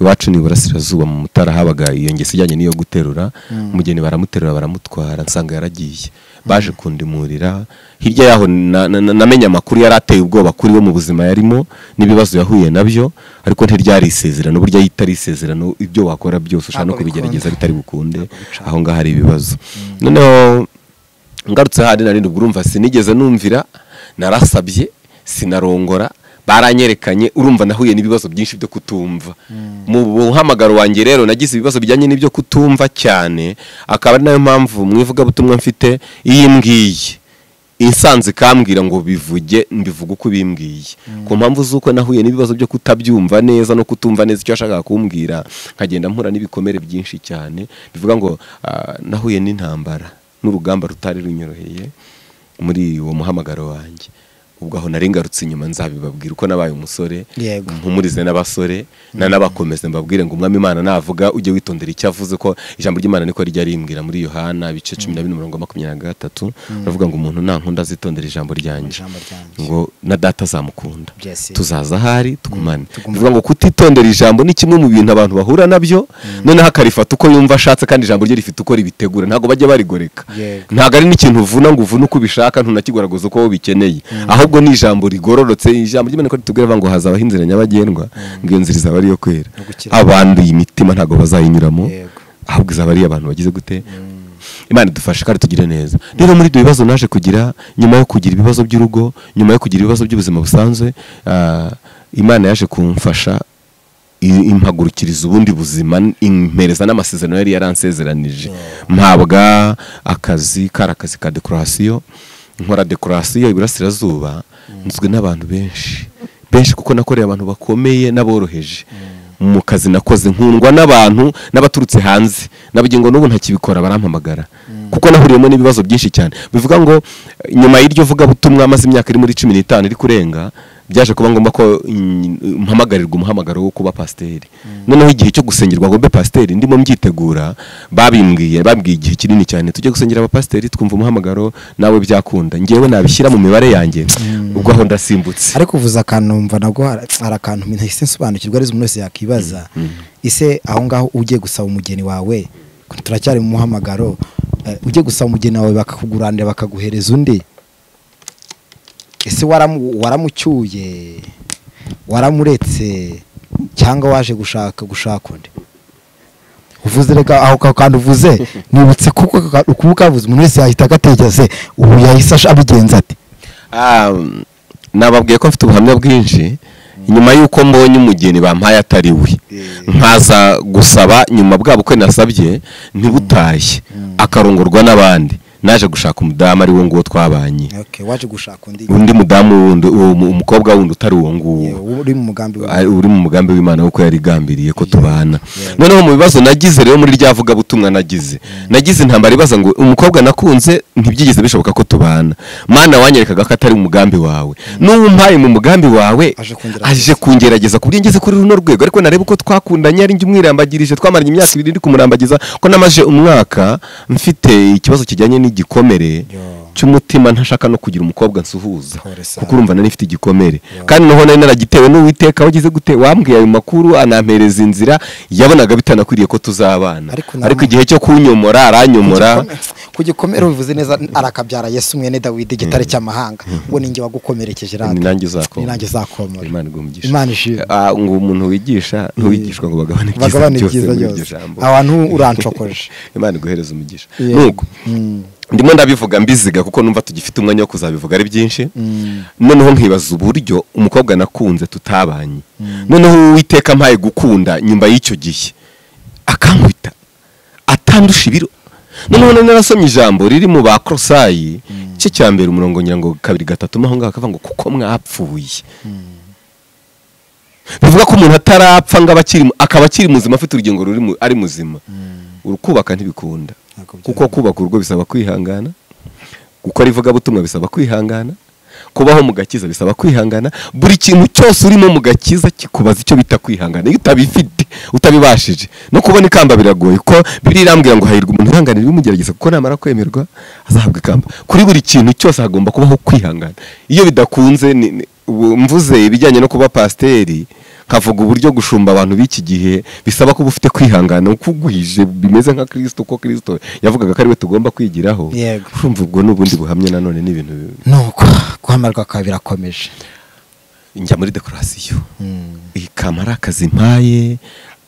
S1: iwacu ni iburasirazuba mu mutara habaga iyo ngeso ijyanye n'iyo guterura umugeni baramuterura baramutwara nsanga yaragiye baje kundimurira hirya yaho na- na- na- namenye amakuru yari ateye ubwoba kuri we mu buzima yarimo n'ibibazo yahuye nabyo ariko ntiryari isezerano burya iyo itari isezerano ibyo wakora byose ushaka no
S2: Ntabwo
S1: kubigerageza
S2: bikunda.
S1: bitari bukunde aho ngaho hari ibibazo noneho ngarutse hadi narindi ubwo urumva sinigeze numvira narasabye sinarongora baranyerekanye urumva nahuye n'ibibazo byinshi byo kutumva mu buhamagaro wanjye rero nagize ibibazo bijyanye n'ibyo kutumva cyane akaba ari nayo mpamvu mu ivugabutumwa mfite iyi ngiyi insanze ikambwira ngo bivuge mbivuge uko bimbwiye ku mpamvu z'uko nahuye n'ibibazo byo kutabyumva neza no kutumva neza icyo yashakaga kumbwira nkagenda mpura n'ibikomere byinshi cyane bivuga ngo ah, nahuye n'intambara n'urugamba rutari runyoroheye muri uwo muhamagaro wanjye ubwo aho nari ngarutse inyuma nzabibabwira uko nabaye umusore
S2: Yego.
S1: mpumurize n'abasore nanabakomeze mbabwire ngo umwami imana navuga ujye witondera icyo avuze ko ijambo ry'imana niko rijya rimbwira muri yohana ibice cumi na bine umurongo wa makumyabiri na gatatu aravuga ngo umuntu nankunda azitondera ijambo ryanjye
S2: ijambo ryanjye.
S1: ngo na data azamukunda
S2: Yes.
S1: tuzaza ahari tugumane
S2: tugumane.
S1: bivuga ngo kutitondera ijambo ni kimwe mu bintu abantu bahura nabyo noneho akarifata uko yumva ashatse kandi ijambo rye rifite uko ribitegura ntabwo bajya barigoreka
S2: Yego.
S1: ntabwo ari n'ikintu uvuna ngo uvune uko ubishaka ntunakigwaragoza uko wowe ubikeneye ahubwo ni ijambo rigororotse ijambo ry'imana ko ritubwira rivuga ngo hazabaho inzira nyabagendwa ngo iyo nzira izaba ariyo kwera
S2: No gukira.
S1: abanduye imitima ntabwo bazayinyuramo
S2: Yego.
S1: ahubwo izaba ari abantu bagize gute imana idufashe kandi tugire neza rero muri ibyo bibazo naje kugira nyuma yo kugira ibibazo by'urugo nyuma yo kugira ibibazo by'ubuzima busanzwe ah, imana yaje kumfasha i- impagurukiriza ubundi buzima impereza n'amasezerano yari yaransezeranije mpabwa akazi kari akazi ka dekorasiyo nkora dekorasiyo iburasirazuba nzwi n'abantu benshi benshi kuko nakoreye abantu bakomeye n'aboroheje mu kazi nakoze nkundwa n'abantu n'abaturutse hanze nabagira ngo n'ubu ntakibikora barampamagara kuko nahuriyemo n'ibibazo byinshi cyane bivuga ngo eh, nyuma y'iryo vugabutumwa maze imyaka iri muri cumi n'itanu iri kurenga byaje kuba ngombwa ko mm, mpamagarirwa umuhamagaro wo kuba pasiteri noneho igihe cyo gusengerwa ngo mbe pasiteri ndimo myitegura babimbwiye babwiye igihe kinini cyane tujye gusengera abapasiteri twumva umuhamagaro nawe byakunda ngewe nabishyira mu mibare yanjye ubwo aho ndasimbutse
S2: ariko uvuze akantu mva nabwo har- hari akantu ntahise nsobanukirwa ari umuntu wese yakwibaza ise aho ngaho ugiye gusaba umugeni wawe turacyari mu muhamagaro eh, ugiye gusaba umugeni wawe bakakuguranira bakaguhereza undi ese waramu- waramucyuye waramuretse cyangwa waje gushaka gushaka undi uvuze reka aho ka- kantu uvuze nibutse kuko ka- kuba ukavuze umuntu wese yahita agategeze ubu yahise ash- abigenza ate
S1: Ah, nababwiye ko mfite ubuhamya bwinshi nyuma y'uko mbonye umugeni bampaye atari we nkaza gusaba nyuma bwa bukwe nasabye ntibutashye akarongorwa n'abandi naje gushaka umudamu ari we nguwo twabanye
S2: Okay, waje gushaka undi
S1: undi mudamu wundi uwo mu- umukobwa wundi utari uwo nguwo
S2: Yewe, uri mu mugambi wawe.
S1: ari- uri mu mugambi w'imana kuko yari igambiriye ko tubana
S2: Yeah.
S1: noneho mu bibazo nagize rero muri rya vugabutumwa nagize nagize intambara ibaza ngo umukobwa nakunze ntibyigeze bishoboka ko tubana mana wanyerekaga ko atari umugambi wawe n'uwo umpaye mu mugambi wawe
S2: Aje kungerageza.
S1: aje kungerageza ku buryo ngeze kuri runo rwego ariko nareba uko twakundanye ari njye umwirambagirije twamaranye imyaka ibiri ndi kumurambagiza ko namaze umwaka mfite ikibazo kijyanye n'igikomere
S2: Yo.
S1: cy'umutima ntashaka no kugira umukobba nsuhuza
S2: Pole sana.
S1: kuko urumva nari mfite igikomere
S2: Yo.
S1: kandi noneho nari naragitewe n'uwiteka wagize gute wambwiye ayo makuru anampereza inzira yabonaga bitanakwiriye ko tuzabana
S2: Ariko na-
S1: ariko igihe cyo kunyomora aranyomora
S2: ku gikomere ubivuze neza arakabyara yesu mwene dawidi igitare cy'amahanga uwo ni njye wagukomerekeje rata
S1: ni nanjye uzakomora.
S2: ni nanjye uzakomora
S1: Imana iguhe umugisha.
S2: Imana ishimwe.
S1: Ah, ngo umuntu wigisha ntuwigishwa ngo bagabane ibyiza
S2: bagabane
S1: byose
S2: ibyiza
S1: muri iryo
S2: byose
S1: jambo
S2: abantu urancokoje
S1: imana iguhereza umugisha
S2: Yego.
S1: nuko
S2: Mm.
S1: ndimo ndabivuga mbiziga kuko numva tugifite umwanya wo kuzabivuga ari byinshi noneho nkibaza uburyo umukobwa nakunze tutabanye noneho uwiteka mpaye gukunda nyuma y'icyo gihe akankubita atandusha ibiro noneho nari narasomye ijambo riri mu ba korosayi cye cya mbere umurongo ngira ngo kabiri gatatu mo aho ngaho akavuga ngo kuko mwapfuye bivuga ko umuntu atarapfa ngo aba akiri mu- akaba akiri muzima afite urugingo ruri mu- ari muzima urukubaka ntibikunda
S2: Ntabwo byoroha.
S1: kuko kubaka urugo bisaba kwihangana gukora ivugabutumwa bisaba kwihangana kubaho mu gakiza bisaba kwihangana buri kintu cyose urimo mu gakiza kikubaza icyo bita kwihangana iyo utabifite utabibashije no kubona ikamba biragoye kuko biriya irambwira ngo hahirwa umuntu uhanganira ibimugerageza kuko namara kwemerwa azahabwa ikamba kuri buri kintu cyose hagomba kubaho kwihangana iyo bidakunze ni- ni- ubu mvuze ibijyanye no kuba pasiteri nkavuga uburyo gushumba abantu b'iki gihe bisaba kuba ufite kwihangana ukugwije bimeze nka kirisito ko kirisito yavugaga ko ari we tugomba kwigiraho
S2: Yego.
S1: urumva ubwo ni ubundi buhamya nanone ni ibintu bi-
S2: nuko guhamarirwa kwawe birakomeje
S1: njya muri dekorasiyo
S2: Mm.
S1: ikama ari akazi mpaye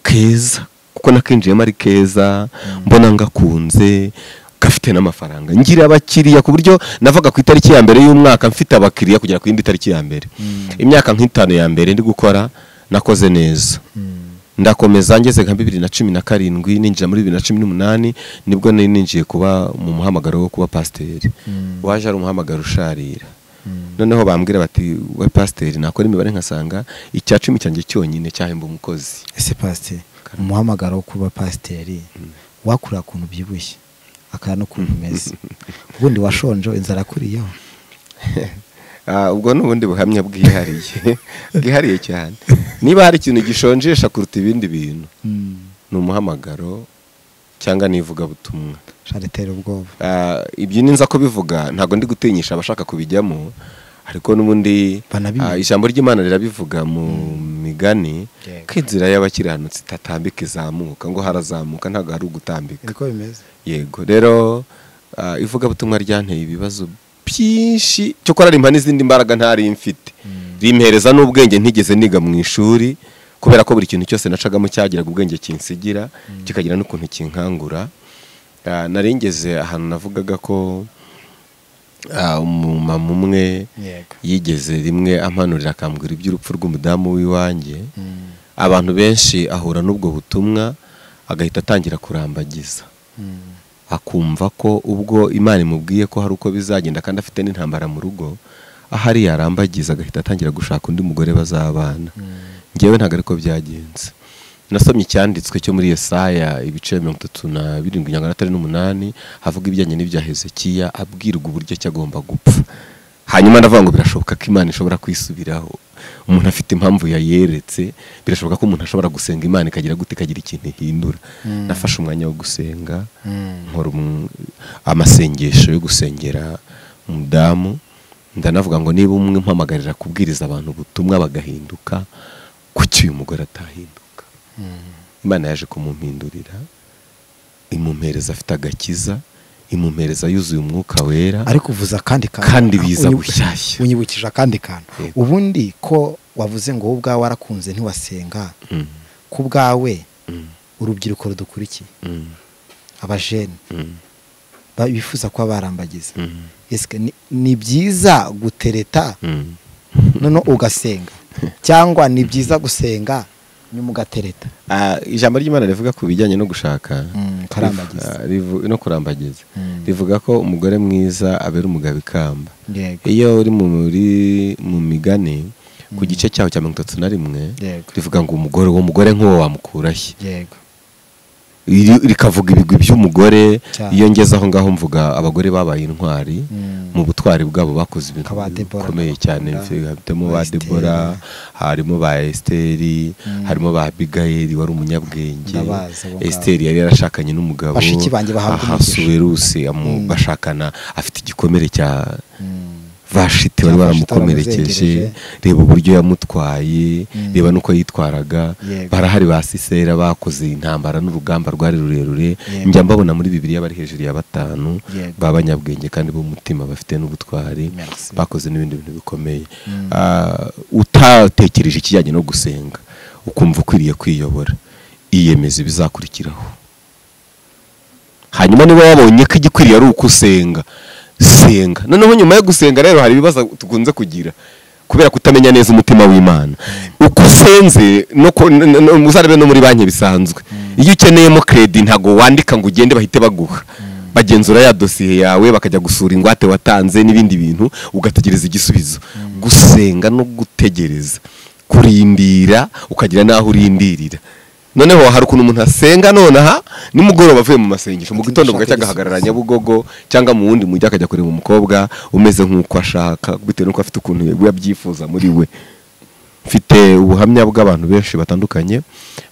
S1: keza kuko nakinjiyemo ari keza mbona ngakunze gafite n'amafaranga ngira abakiriya ku buryo navaga ku itariki ya mbere y'umwaka mfite abakiriya kugera ku yindi tariki ya mbere imyaka nk'itanu ya mbere ndi gukora nakoze neza ndakomeza ngeze nka bibiri na cumi na karindwi ninjira muri bibiri na cumi n'umunani nibwo nari ninjiye kuba mu muhamagaro wo kuba pasiteri waje ari umuhamagaro usharira noneho bambwira bati we pasiteri nakora imibare nkasanga icya cumi cyanjye cyonyine cyahemba umukozi
S2: ese pasiteri umuhamagaro wo kuba pasiteri wakurira ukuntu ubyibushye akaba n'ukuntu umeze ubundi washonje inzara akuriyeho
S1: Ah, ubwo ni ubundi buhamya bwihariye bwihariye cyane niba hari ikintu gishonjesha kuruta ibindi bintu ni umuhamagaro cyangwa ni ivugabutumwa
S2: sharitera ubwoba
S1: Ah, ibyo ninza kubivuga ntabwo ndi gutinyisha abashaka kubijyamo ariko n'ubundi
S2: Banabimenye.
S1: ah, ijambo ry'imana rirabivuga mu migani
S2: Yego.
S1: ko inzira y'abakiranutsi itatambika izamuka ngo harazamuka ntabwo hari ugutambika
S2: niko bimeze
S1: yego rero ah, ivugabutumwa ryanteye ibibazo byinshi cyo gukora rimpa n'izindi mbaraga ntari mfite rimpereza n'ubwenge ntigeze niga mu ishuri kubera ko buri kintu cyose nacagamo cyagiraga ubwenge kinsigira kikagira n'ukuntu kinkangura Ah, nari ngeze ahantu navugaga ko ah, umumama umwe
S2: yego
S1: yigeze rimwe ampanurira akambwira iby'urupfu rw'umudamu w'iwanjye
S2: Mm.
S1: abantu benshi ahura n'ubwo butumwa agahita atangira kurambagiza
S2: Mm.
S1: akumva ko ubwo imana imubwiye ko hari uko bizagenda kandi afite n'intambara mu rugo ahari yarambagiza agahita atangira gushaka undi mugore bazabana ngewe ntabwo ariko byagenze nasomye icyanditswe cyo muri Yesaya ibice mirongo itatu na birindwi nyangana atari n'umunani havuga ibijyanye n'ibya hezekiya abwirwa uburyo ki agomba gupfa hanyuma ndavuga ngo birashoboka ko imana ishobora kwisubiraho umuntu afite impamvu yayeretse birashoboka ko umuntu ashobora gusenga imana ikagira gute ikagira ikintu ihindura nafashe umwanya wo gusenga
S2: Mm.
S1: nkora um- amasengesho yo gusengera umudamu ndanavuga ngo niba umwe mpamagarira kubwiriza abantu ubutumwa bagahinduka kuki uyu mugore atahinduka
S2: Mm.
S1: imana yaje kumumpindurira imumpereza afite agakiza imumpereza yuzuye umwuka wera
S2: ariko uvuza akandi kantu
S1: Kandi biza
S2: Unyibu-
S1: bushyashya.
S2: unyibukije akandi kantu
S1: Yego.
S2: ubundi ko wavuze ngo wowe ubwawe warakunze ntiwasenga
S1: Mm,
S2: ku bwawe
S1: mm,
S2: urubyiruko rudukurikiye
S1: mm,
S2: abajene
S1: mm,
S2: ba- bifuza kuba barambagiza
S1: mm,
S2: Ese ni- ni byiza gutereta
S1: mm.
S2: noneho ugasenga cyangwa ni byiza gusenga nyuma ugatereta
S1: Ah, ijambo ry'imana rivuga ku bijyanye no gushaka
S2: Mm, kurambagiza.
S1: Ah, rivu- no kurambagiza
S2: Mm.
S1: rivuga ko umugore mwiza abera umugabo ikamba
S2: yego
S1: iyo uri muri mu migani ku gice cyaho cya mirongo itatu na rimwe
S2: Yego.
S1: rivuga ngo umugore uwo mugore nk'uwo wamukurahe
S2: yego
S1: Iri- rikavuga ibigwi by'umugore
S2: Cyane.
S1: iyo ngeze aho ngaho mvuga abagore babaye intwari
S2: Mm.
S1: mu butwari bwabo bakoze ibintu
S2: Nka ba Deborah,
S1: bikomeye
S2: ba
S1: cyane
S2: Bakunda,
S1: harimo
S2: ba
S1: ba
S2: Esther.
S1: debora harimo ba esiteri
S2: Mm.
S1: harimo ba abigayeli wari umunyabwenge
S2: Ndabazi abo ngabo.
S1: esiteri yari yarashakanye n'umugabo
S2: Bashiki banjye bahabwa
S1: aha
S2: umugisha.
S1: suwerusi amu-
S2: Mm.
S1: bashakana afite igikomere cya
S2: Mm.
S1: vashiti wari
S2: Cyangwa vashiti
S1: waramukomerekeje
S2: waramuzengereje.
S1: reba uburyo yamutwaye
S2: Mm.
S1: reba n'uko yitwaraga
S2: Yego.
S1: barahari ba sisera bakoze intambara n'urugamba rwari rurerure
S2: Yego.
S1: njya mbabona muri bibiliya bari hejuru ya batanu
S2: Yego.
S1: b'abanyabwenge kandi b'umutima bafite n'ubutwari
S2: Merci.
S1: bakoze n'ibindi bintu bikomeye
S2: Mm.
S1: Ah, utatekereje ikijyanye no gusenga ukumva ukwiriye kwiyobora iyemeza ibizakurikiraho hanyuma niba wabonye ko igikwiriye ari uko usenga senga noneho nyuma yo gusenga rero hari ibibazo tukunze kugira kubera kutamenya neza umutima w'imana uko usenze no ku- n- n- n- uzarebe no muri banki bisanzwe iyo ukeneyemo kredi ntabwo wandika ngo ugende bahite baguha bagenzura ya dosiye yawe bakajya gusura ingwate watanze n'ibindi bintu ugategereza igisubizo gusenga no gutegereza kurindira ukagira n'aho urindirira noneho hari ukuntu umuntu asenga nonaha nimugoroba avuye mu masengesho mu gitondo bugacya agahagarara nyabugogo cyangwa mu wundi mujyi akajya kureba umukobwa umeze nk'uko ashaka bitewe n'uko afite ukuntu we abyifuza muri we mfite ubuhamya bw'abantu benshi batandukanye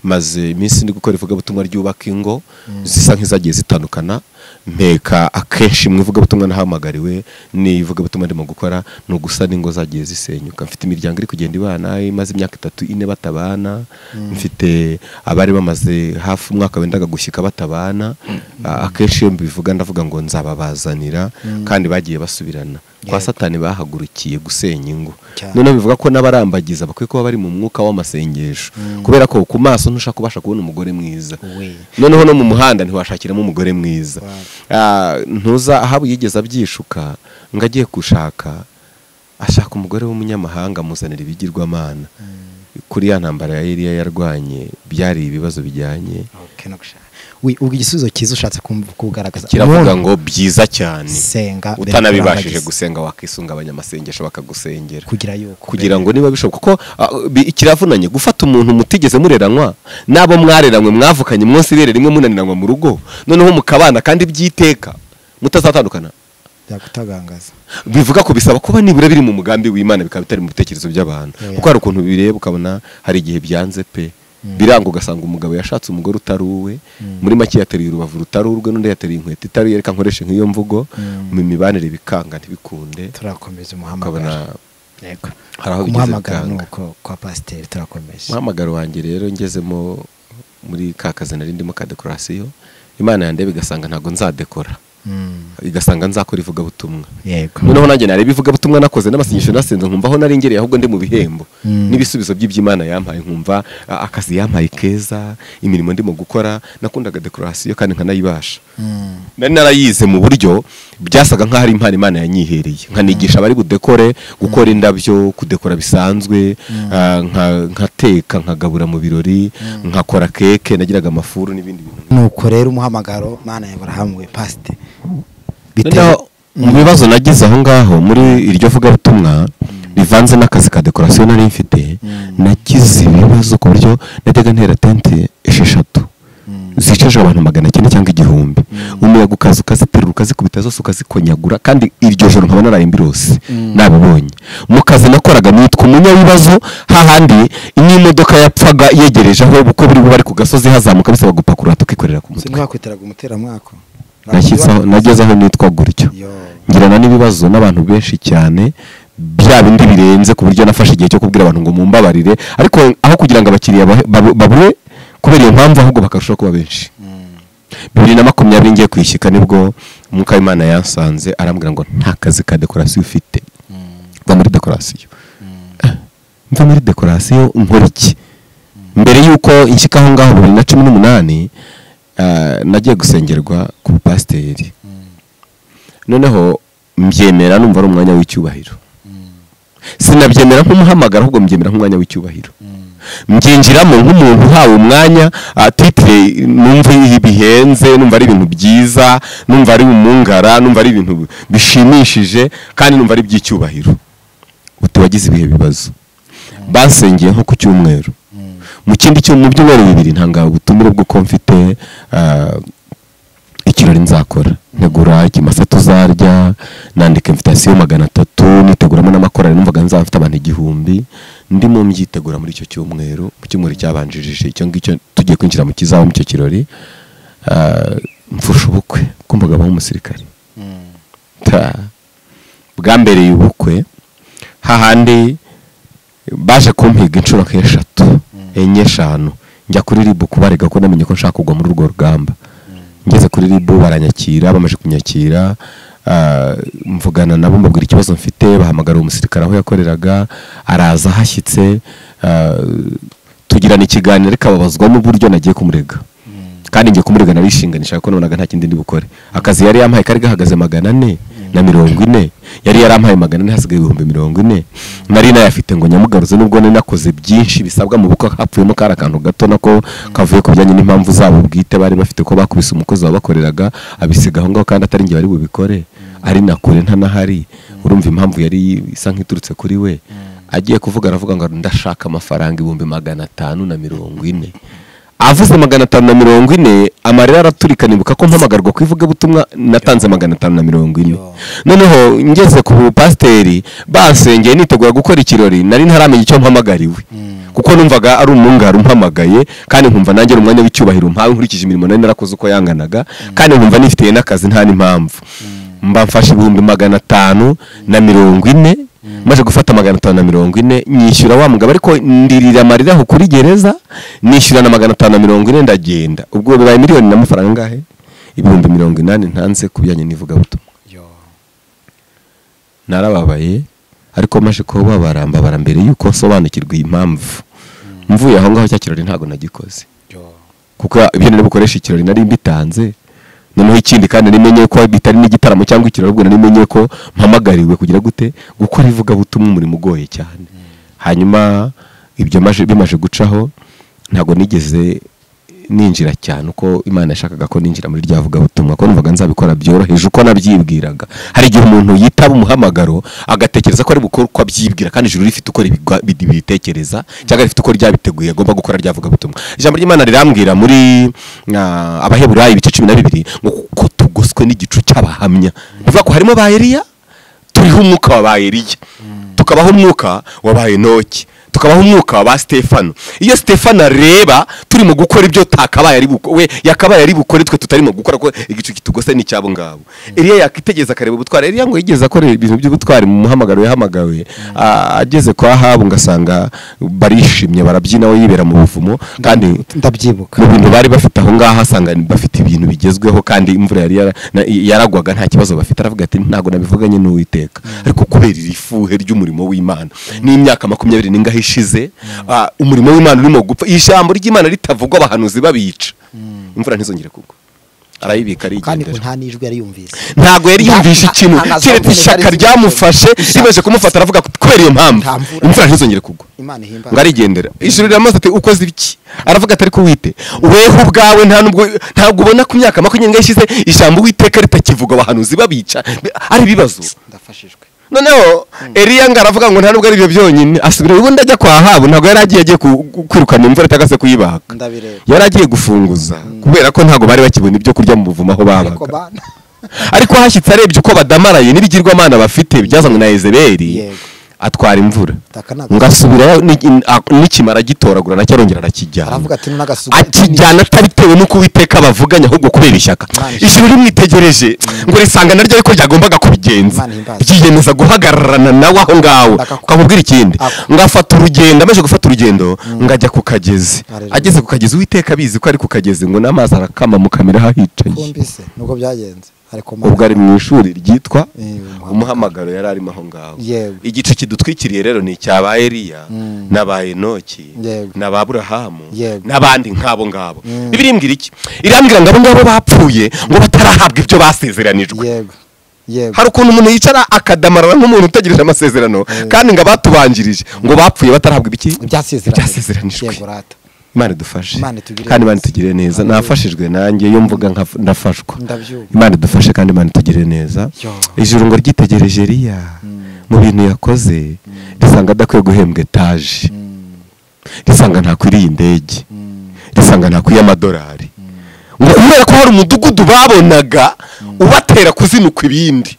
S1: maze iminsi ndi gukora ivugabutumwa ryubaka ingo zisa nk'izagiye zitandukana mpeka akenshi mu ivugabutumwa nahamagariwe n'ivugabutumwa ndimo gukora ni ugusana ingo zagiye zisenyuka mfite imiryango iri kugenda ibana imaze imyaka itatu ine batabana mfite abari bamaze hafi umwaka wendaga gushyika batabana A- akenshi iyo mbivuga ndavuga ngo nzababazanira kandi bagiye basubirana kwa
S2: Yego.
S1: satani bahagurukiye gusenya ingo
S2: Cyane.
S1: noneho bivuga ko n'abarambagiza bakwiye kuba bari mu mwuka w'amasengesho kubera ko ku maso ntushaka kubasha kubona umugore mwiza
S2: we
S1: noneho no mu muhanda ntiwashakiramo umugore mwiza
S2: Wow.
S1: Ah, ntuza ahaba yigeze abyishuka ngo agiye gushaka ashaka umugore w'umunyamahanga amuzanira ibigirwamana kuri ya ntambara ya Eliya yarwanye byari ibibazo bijyanye
S2: Okay, no gushaka. We, ubwo igisubizo cyiza ushatse kumv- kugaragaza
S1: kiravuga
S2: Umuntu
S1: ngo byiza cyane
S2: senga mbere
S1: utanabibashije
S2: y'uko urambagiza.
S1: gusenga wakisunga abanyamasengesho bakagusengera
S2: kugira yuko
S1: kugira ngo niba bishoboka kuko ah, bi- ikiravunanye gufata umuntu mutigeze mureranywa n'abo mwareranywe mwavukanye munsi irere rimwe munaniranywa mu rugo noneho mukabana kandi byiteka mutazatandukana
S2: byagutagangaza
S1: bivuga ko bisaba kuba nibura biri mu mugambi w'imana bikaba bitari mu bitekerezo by'abantu
S2: Yeah.
S1: kuko hari ukuntu bireba ukabona hari igihe byanze pe
S2: Mm.
S1: biranga ugasanga umugabo yashatse umugore utari uwe
S2: Mm.
S1: muri make yateruye urubavu rutari urwe n'undi yateruye inkweto itari iye, reka nkoreshe nk'iyo mvugo
S2: Mm.
S1: mu mibanire bikanga ntibikunde
S2: turakomeza
S1: ukabona
S2: umuhamagaro yego
S1: hari aho bigeze
S2: umuhamagaro ni
S1: bikanga
S2: uko kwa pasiteri turakomeje
S1: umuhamagaro wanjye rero ngezemo muri ka kazi nari ndimo ka dekorasiyo imana yandeba igasanga ntabwo nzadekora
S2: Mm,
S1: igasanga nzakora ivugabutumwa
S2: yego
S1: noneho nanjye nareba ivugabutumwa nakoze n'amasengesho nasenze nkumva aho nari ngereye ahubwo ndi mu bihembo
S2: Mm.
S1: n'ibisubizo by'iby'imana yampaye nkumva a- akazi yampaye keza imirimo ndimo gukora nakundaga dekorasiyo kandi nkanayibasha
S2: Mm,
S1: nari narayize mu buryo byasaga nk'aho ari impano imana yanyihereye nkanigisha abari budekore gukora indabyo kudekora bisanzwe ah, nka- nkateka nkagabura mu birori nkakora keke nagiraga amafuru n'ibindi bintu
S2: nuko rero umuhamagaro mana ya Aburahamu we pasite
S1: noneho mu bibazo nagize aho ngaho muri iryo vugabutumwa bivanze n'akazi ka dekorasiyo nari mfite
S2: Mm.
S1: nagize ibibazo ku buryo najyaga ntera tente esheshatu
S2: Mm.
S1: zicaje abantu magana cyenda cyangwa igihumbi umuyaga ukaza ukaziterura ukazikubita zose ukazikonyagura kandi iryo joro nkaba naraye mbirose
S2: Mm.
S1: nabibonye mu kazi nakoraga nitwa umunyabibazo hahandi n'imodoka yapfaga yegereje aho kuko buri bari ku gasozi hazamuka bisaba gupakurura tukikorera ku mutwe
S2: sinibakwiteraga umuteramwako
S1: Nashyize aho- nageze aho nitwa gutyo
S2: yo
S1: ngirana n'ibibazo n'abantu benshi cyane bya bindi birenze ku buryo nafashe igihe cyo kubwira abantu ngo mumbabarire ariko aho kugira ngo abakiriya bahe- babu- babure kubera iyo mpamvu ahubwo bakarushaho kuba benshi
S2: Mm,
S1: bibiri na makumyabiri ngiye kwishyika nibwo umwuka w'imana yansanze arambwira ngo nta kazi ka dekorasiyo ufite
S2: mm,
S1: mva muri dekorasiyo
S2: mm,
S1: mva muri dekorasiyo nkora iki mbere y'uko inshyika aho ngaho bibiri na cumi n'umunani ah, nagiye gusengerwa ku bupasiteri
S2: mm,
S1: noneho mbyemera numva ari umwanya w'icyubahiro
S2: mm,
S1: sinabyemera nk'umuhamagaro ahubwo mbyemera nk'umwanya w'icyubahiro
S2: mm,
S1: mbyinjiramo nk'umuntu uhawe umwanya ah, titire numva bihenze numva ari ibintu byiza numva ari umungara numva ari ibintu bishimishije kandi numva ari iby'icyubahiro uti wagize ibihe bibazo basengeye nko ku cyumweru
S2: mm,
S1: mu kindi cyo mu byumweru bibiri ntanga ubutumire bw'uko mfite ah, ikirori nzakora ntegura ikimasa tuzarya nandika invitasiyo magana atatu niteguramo n'amakorari numvaga nzaba mfite abantu igihumbi ndimo mbyitegura muri icyo cyumweru mu cyumweru cyabanjirije icyo ngicyo tugiye kwinjira mu kizaba mu icyo kirori ah, mfusha ubukwe kumvaga abaho umusirikare
S2: mm,
S1: Ta. bwa mbere y'ubukwe hahandi baje kumpiga inshuro nk'eshatu enye eshanu njya kuri ribu kubarega ko namenye ko nshaka kugwa muri urwo rugamba ngeze kuri ribu baranyakira bamaze kunyakira ah, mvugana nabo mbabwira ikibazo mfite bahamagara uwo musirikare aho yakoreraga araza hashyitse ah, tugirana ikiganiro ariko ababazwamo uburyo nagiye kumurega
S2: mm,
S1: kandi ngiye kumurega narishinganisha kuko nabonaga nta kindi ndi bukore akazi yari yampaye kari gahagaze magana ane na mirongo ine yari yarampaye magana ane hasigaye ibihumbi mirongo ine nari nayafite ngo nyamugaruze nubwo nari nakoze byinshi bisabwa mu bukwe hapfuyemo kari akantu gato nako kavuye ku bijyanye n'impamvu zabo bwite bari bafite ko bakubise umukozi wabakoreraga abisiga aho ngaho kandi atari njye bari bubikore ari na kure ntanahari urumva impamvu yari isa nk'iturutse kuri we agiye kuvuga aravuga ngo ndashaka amafaranga ibihumbi magana atanu na mirongo ine avuze magana atanu na mirongo ine amarira araturika nibuka ko mpamagarwa ku ivugabutumwa natanze magana atanu na mirongo ine
S2: Yo.
S1: noneho ngeze ku bupasiteri bansengeye nitegura gukora ikirori nari ntaramenya icyo mpamagariwe
S2: Mm.
S1: kuko numvaga ari umwungara umpamagaye kandi nkumva nanjye ari umwanya w'icyubahiro mpawe nkurikije imirimo nari narakoze uko yanganaga kandi nkumva nifitiye n'akazi nta n'impamvu mba mfashe ibihumbi magana atanu na mirongo ine maze gufata magana atanu na mirongo ine nyishyura wa mugabo ariko ndirira amarira aho kuri gereza nishyura na magana atanu na mirongo ine ndagenda ubwo bibaye miliyoni n'amafaranga angahe ibihumbi mirongo inani ntanze ku bijyanye n'ivugabutumwa
S2: yo
S1: narababaye ariko maje kubabara mbabara mbere y'uko nsobanukirwa iyi mpamvu mvuye aho ngaho cya kirori ntabwo nagikoze
S2: yo
S1: kuko ibyo nari bukoresha ikirori nari mbitanze noneho ikindi kandi nari menye ko bitari n'igitaramo cyangwa ikirori ahubwo nari menye ko mpamagariwe kugira gute gukora ivugabutumwa umurimo ugoye cyane hanyuma ibyo maje- bimaze gucaho ntabwo nigeze ninjira cyane uko imana yashakaga ko ninjira muri rya vugabutumwa ko numvaga nzabikora byoroheje uko nabyibwiraga hari igihe umuntu yitaba umuhamagaro agatekereza ko ari bukore uko abyibwira kandi ijuru rifite uko ribigwa- bidi- bibitekereza cyangwa rifite uko ryabiteguye agomba gukora rya vugabutumwa ijambo ry'imana rirambwira muri ah, abaheburayo ibice cumi na bibiri ngo kuko tugoso dukubiswe n'igicu cy'abahamya bivuga ko harimo ba Eliya turiho umwuka wa ba Eliya tukabaho umwuka wa ba Enoki tukabaho umwuka wa ba Stefano iyo Stefano areba turimo gukora ibyo takabaye ari we yakabaye ari bukore twe tutarimo gukora ko igicu kitugose ni cyabo ngabo Eliya yakitegereza akareba ubutwari Eliya ngo yigeze akora ibintu by'ubutwari mu muhamagaro yahamagawe a- ageze kwa Ahabu ngasanga barishimye barabyina we yibera mu buvumo kandi
S2: ndabyibuka
S1: mu bintu bari bafite aho ngaho asanga bafite ibintu bigezweho kandi imvura yari yara- na- yaragwaga nta kibazo bafite aravuga ati ntabwo nabivuganye n'uwiteka ariko kubera iri fuhe ry'umurimo w'imana n'imyaka makumyabiri n'ingahe ishize ah, umurimo w'imana urimo gupfa ijambo ry'imana ritavugwa abahanuzi babica imvura ntizongere kugwa arayibika
S2: kandi
S1: arigendera
S2: nta n'ijwi yari yumvise
S1: ntabwo yari
S2: Nta-
S1: yumvishe
S2: nta-
S1: ikintu
S2: nta na
S1: keretse
S2: zombie
S1: ishyaka
S2: zari
S1: ryamufashe
S2: zimufashe.
S1: rimaze kumufata aravuga ati, kubera iyo mpamvu
S2: Nta mvura.
S1: imvura ntizongere kugwa
S2: imana ihimba
S1: ngo arigendera ijuru riramubaza ati ukoze ibiki aravuga ati ariko wite weho ubwawe nta nubwo ntabwo ubona ku myaka makumyabiri n'ingahe ishize ijambo witeka ritakivuga abahanuzi babica bi- ari ibibazo
S2: ndafashijwe
S1: noneho Eliya ngo aravuga ngo nta nubwo ari ibyo byonyine asubira ubundi ajya kwa Ahabu ntabwo yari agiye agiye ku- ku- kwirukana imvura cyangwa se kuyibaga
S2: ndabireba
S1: yari agiye gufunguza kubera ko ntabwo bari bakibona ibyo kurya mu buvumo aho
S2: ariko
S1: babaga
S2: bana
S1: ariko hashyitse arebye uko badamaraye n'ibigirwamana bafite byazanywe na Ezebeli
S2: Yego.
S1: atwara imvura
S2: Taka ntabwo-
S1: ngo asubirayo ni- a- nikimara agitoragura nacyo arongera arakijyana
S2: aravuga ati none agasuku
S1: akijyana atabitewe n'uko uwiteka bavuganya ahubwo kubera ishyaka
S2: Imana ishaka.
S1: ijuru rimwitegereje ngo risanga naryo ariko ryagombaga kubigenza
S2: Imana ihimbaza.
S1: ryiyemeza guhagararana nawe aho ngaho
S2: Akaku-
S1: ukamubwira ikindi
S2: Ako-
S1: ngo afata urugendo amaze gufata urugendo ngo ajya ku kagezi
S2: Haleluya.
S1: ageze ku kagezi uwiteka abizi ko ari ku kagezi ngo n'amazi arakama mu kamera aho hicaye
S2: kumbise nuko byagenze ariko mana
S1: ubwo ari mu ishuri ryitwa
S2: Eh, umuhamagaro.
S1: umuhamagaro yari arimo aho ngaho
S2: Yego.
S1: igice kidutwikiriye rero ni icya ba Eliya
S2: Mm.
S1: n'aba Enoki
S2: Yego.
S1: n'aba Aburahamu
S2: Yego.
S1: n'abandi nk'abo ngabo
S2: Mm.
S1: Bibiliya imbwira iki irambwira ngo abo ngabo bapfuye ngo batarahabwa ibyo basezeranijwe
S2: yego yego
S1: hari ukuntu umuntu yicara akadamarara nk'umuntu utegereje amasezerano kandi ngo abatubanjirije ngo bapfuye batarahabwa ibiki
S2: byasezeranye
S1: Ibyasezeranijwe.
S2: yego rata
S1: imana idufashe
S2: Imana itugirire
S1: kandi imana
S2: neza.
S1: itugirire neza
S2: Haleluya.
S1: nafashijwe nanjye iyo mvuga nka- ndafashwa
S2: Ndabyumva.
S1: imana idufashe kandi imana itugirire neza
S2: Yo.
S1: ijuru ngo ryitegereje riya mu bintu yakoze risanga adakwiye guhembwa etaje risanga ntakwiriye indege risanga ntakwiriye amadolari ngo kubera ko hari umudugudu babonaga ubatera kuzinukwa ibindi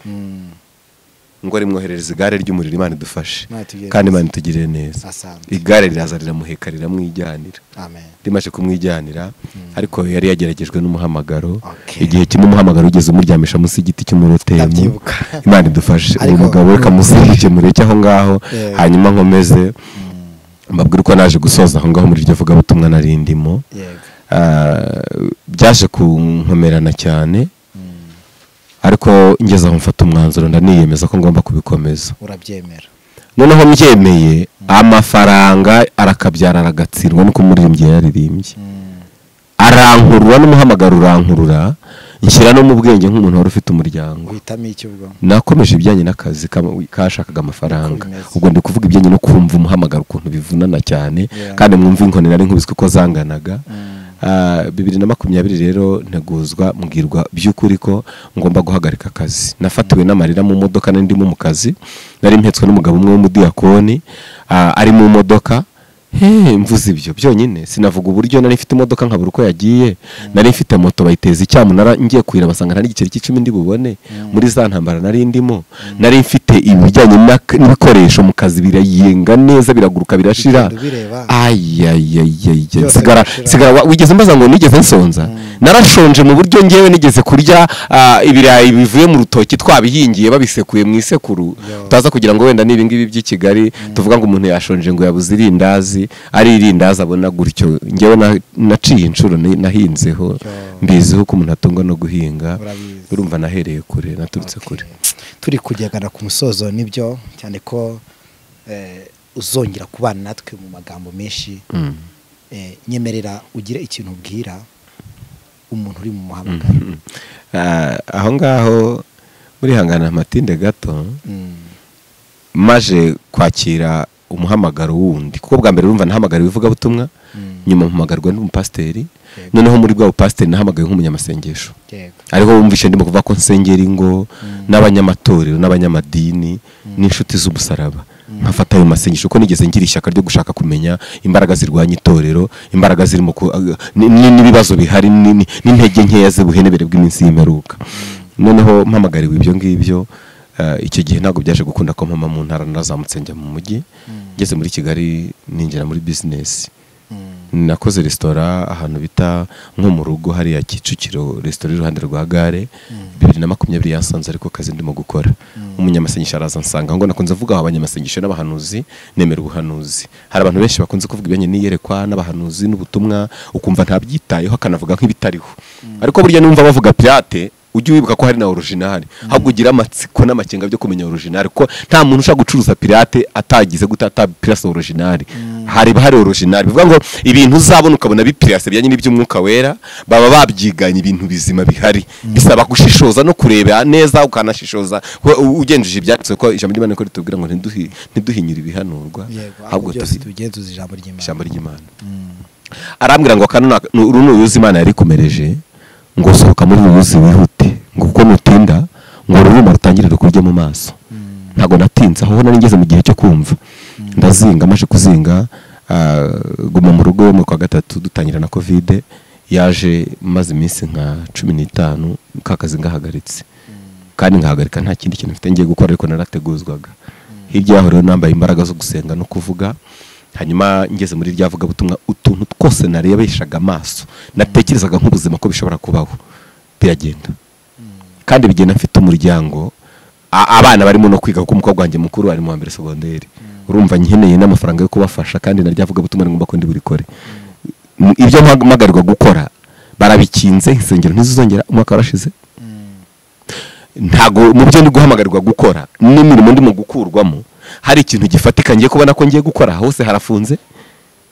S1: ngo rimwoherereze igare ry'umuriro imana idufashe
S2: Imana itugirire
S1: kandi imana itugirire neza
S2: asante
S1: igare riraza riramuheka riramwijyanira
S2: amen
S1: rimaze kumwijyanira ariko yari yageragejwe n'umuhamagaro
S2: Okay.
S1: igihe kimwe umuhamagaro ugeze umuryamisha munsi y'igiti cy'umurotemu
S2: Ndabyibuka.
S1: imana idufashe uyu
S2: Ariko-
S1: mugabo reka musikemure cy'aho ngaho
S2: Yeah.
S1: hanyuma nkomeze mbabwire uko naje gusoza aho ngaho muri iryo vugabutumwa nari ndimo
S2: yego
S1: Ah, byaje kunkomerana cyane ariko ngeze aho mfata umwanzuro ndaniyemeza ko ngomba kubikomeza
S2: urabyemera
S1: noneho mbyemeye amafaranga arakabyara aragatsindwa nuko umuririmbyi yaririmbye arankurura n'umuhamagaro urankurura nshyira no mu bwenge nk'umuntu wari ufite umuryango
S2: uhitamo iki ubwo
S1: nakomeje ibijyanye n'akazi kama- kashakaga amafaranga
S2: Uko bimeze.
S1: ubwo ndi kuvuga ibijyanye no kumva umuhamagaro ukuntu bivunana cyane
S2: Yeah.
S1: kandi mwumva inkoni nari nkubiswe ko zanganaga
S2: Mm.
S1: Ah, bibiri na makumyabiri rero nteguzwa mbwirwa by'ukuri ko ngomba guhagarika akazi nafatiwe n'amarira mu modoka nari ndimo mu kazi nari mpetswe n'umugabo umwe w'umudiyakoni ah, ari mu modoka Hey, mvuze ibyo byonyine sinavuga uburyo nari mfite imodoka nkabura uko yagiye nari mfite moto bayiteza icyamunara ngiye kuyira basanga nta n'igiceri cy'icumi ndi bubone muri za ntambara nari ndimo nari mfite ibijyanye n'ak- n'ibikoresho mu kazi birayenga neza biraguruka birashira
S2: Bigenda bireba.
S1: ayayayayaya
S2: Byose
S1: nsigara
S2: birashira.
S1: nsigara wa- wigeze mbaza ngo nigeze nsonza narashonje mu buryo ngewe nigeze kurya ah, ibirayi bivuye mu rutoki twabihingiye babisekuye mu isekuru
S2: Yo.
S1: tutaza kugira ngo wenda nibi ngibi by'i Kigali tuvuga ngo umuntu yashonje ngo yabuze irindazi ari irindazi abona gutyo ngewe na- naciye inshuro ni- nahinzeho mbiziho ko umuntu atungwa no guhinga
S2: Urabizi.
S1: urumva nahereye kure naturutse kure
S2: turi kugegana ku musozo nibyo cyane ko eh, uzongera kubana natwe mu magambo menshi
S1: Mm.
S2: eh, nyemerera ugire ikintu ubwira umuntu uri mu muhamagaro
S1: Ah, aho ngaho murihangana amatinde gato
S2: Mm.
S1: maje kwakira umuhamagaro wundi kuko bwa mbere urumva nahamagara ibivugabutumwa
S2: Mm.
S1: nyuma mpamagarwa n'umupasiteri
S2: Yego.
S1: noneho muri bwa bupasiteri nahamagawe nk'umunyamasengesho
S2: yego
S1: ariho wumvishe ndimo kuvuga ko nsengera ingo n'abanyamatorero n'abanyamadini n'inshuti z'umusaraba nkafata ayo masengesho kuko nigeze ngira ishyaka ryo gushaka kumenya imbaraga zirwanya itorero imbaraga zirimo ku- ag- ni- ni- n'ibibazo bihari ni- ni- n'intege nkeya z'ubuhenebere bw'iminsi y'imperuka noneho mpamagariwe ibyo ngibyo eh, icyo gihe ntabwo byaje gukunda ko mpama mu ntara narazamutse njya mu mujyi ngeze muri kigali ninjira muri bizinesi nakoze resitora ahantu bita nko mu rugo hariya kicukiro resitora iruhande rwa gare bibiri na makumyabiri yasanze ariko kazi ndimo gukora umunyamasengesho araza ansanga ngo nakunze vuga aho abanyamasengesho n'abahanuzi nemera ubuhanuzi hari abantu benshi bakunze kuvuga ibijyanye n'iyerekwa n'abahanuzi n'ubutumwa ukumva ntabyitayeho akanavuga nk'ibitariho ariko burya numva bavuga pirate ujye wibuka ko hari na orojinari ahubwo ugira amatsiko n'amakenga byo kumenya orojinari kuko nta muntu ushaka gucuruza pirate atagize gute atapirasa orojinari hariba hari orojinari bivuga ngo ibintu uzabona ukabona bipirase bijyanye n'iby'umwuka wera baba babyiganye ibintu bizima bihari bisaba gushishoza no kureba neza ukanashishoza kuko u- ugenjeje ibyanditswe ko ijambo ry'imana ko ritubwira ngo ntiduhi- ntiduhinyure ibihanurwa
S2: yego ahubwo
S1: ahubwo tuzi
S2: byose tubigenzuza ijambo ry'imana
S1: ijambo ry'imana arambwira ngo kano na- nu- uru ni uyuzi imana yarikomereje ngo sohoka muri uyu ruzi wihute ngo kuko nutinda ngo ururuma rutangirire kurya mu maso ntabwo natinze aho nari ngeze mu gihe cyo kumva ndazinga amaze kuzinga ah, guma mu rugo mu kwa gatatu dutangira na kovide yaje maze iminsi nka cumi n'itanu ka kazi ngahagaritse kandi nkahagarika nta kindi kintu mfite ngiye gukora ariko narateguzwaga hirya yaho rero nambaye imbaraga zo gusenga no kuvuga hanyuma ngeze muri rya vugabutumwa utuntu twose narebeshaga amaso natekerezaga nk'ubuzima ko bishobora kubaho biragenda kandi bigenda mfite umuryango A- abana barimo no kwiga kuko umukobwa wanjye mukuru ari mu wa mbere segonderi urumva nkeneye n'amafaranga yo kubafasha kandi narya vugabutumwa rigomba ko ndiburikore M- ibyo mpamagarirwa gukora barabikinze insengero ntizizongera umwaka warashize ntago mu byo ndi guhamagarirwa gukora n'imirimo ndimo gukurwamo hari ikintu gifatika ngiye kubona ko ngiye gukora hose harafunze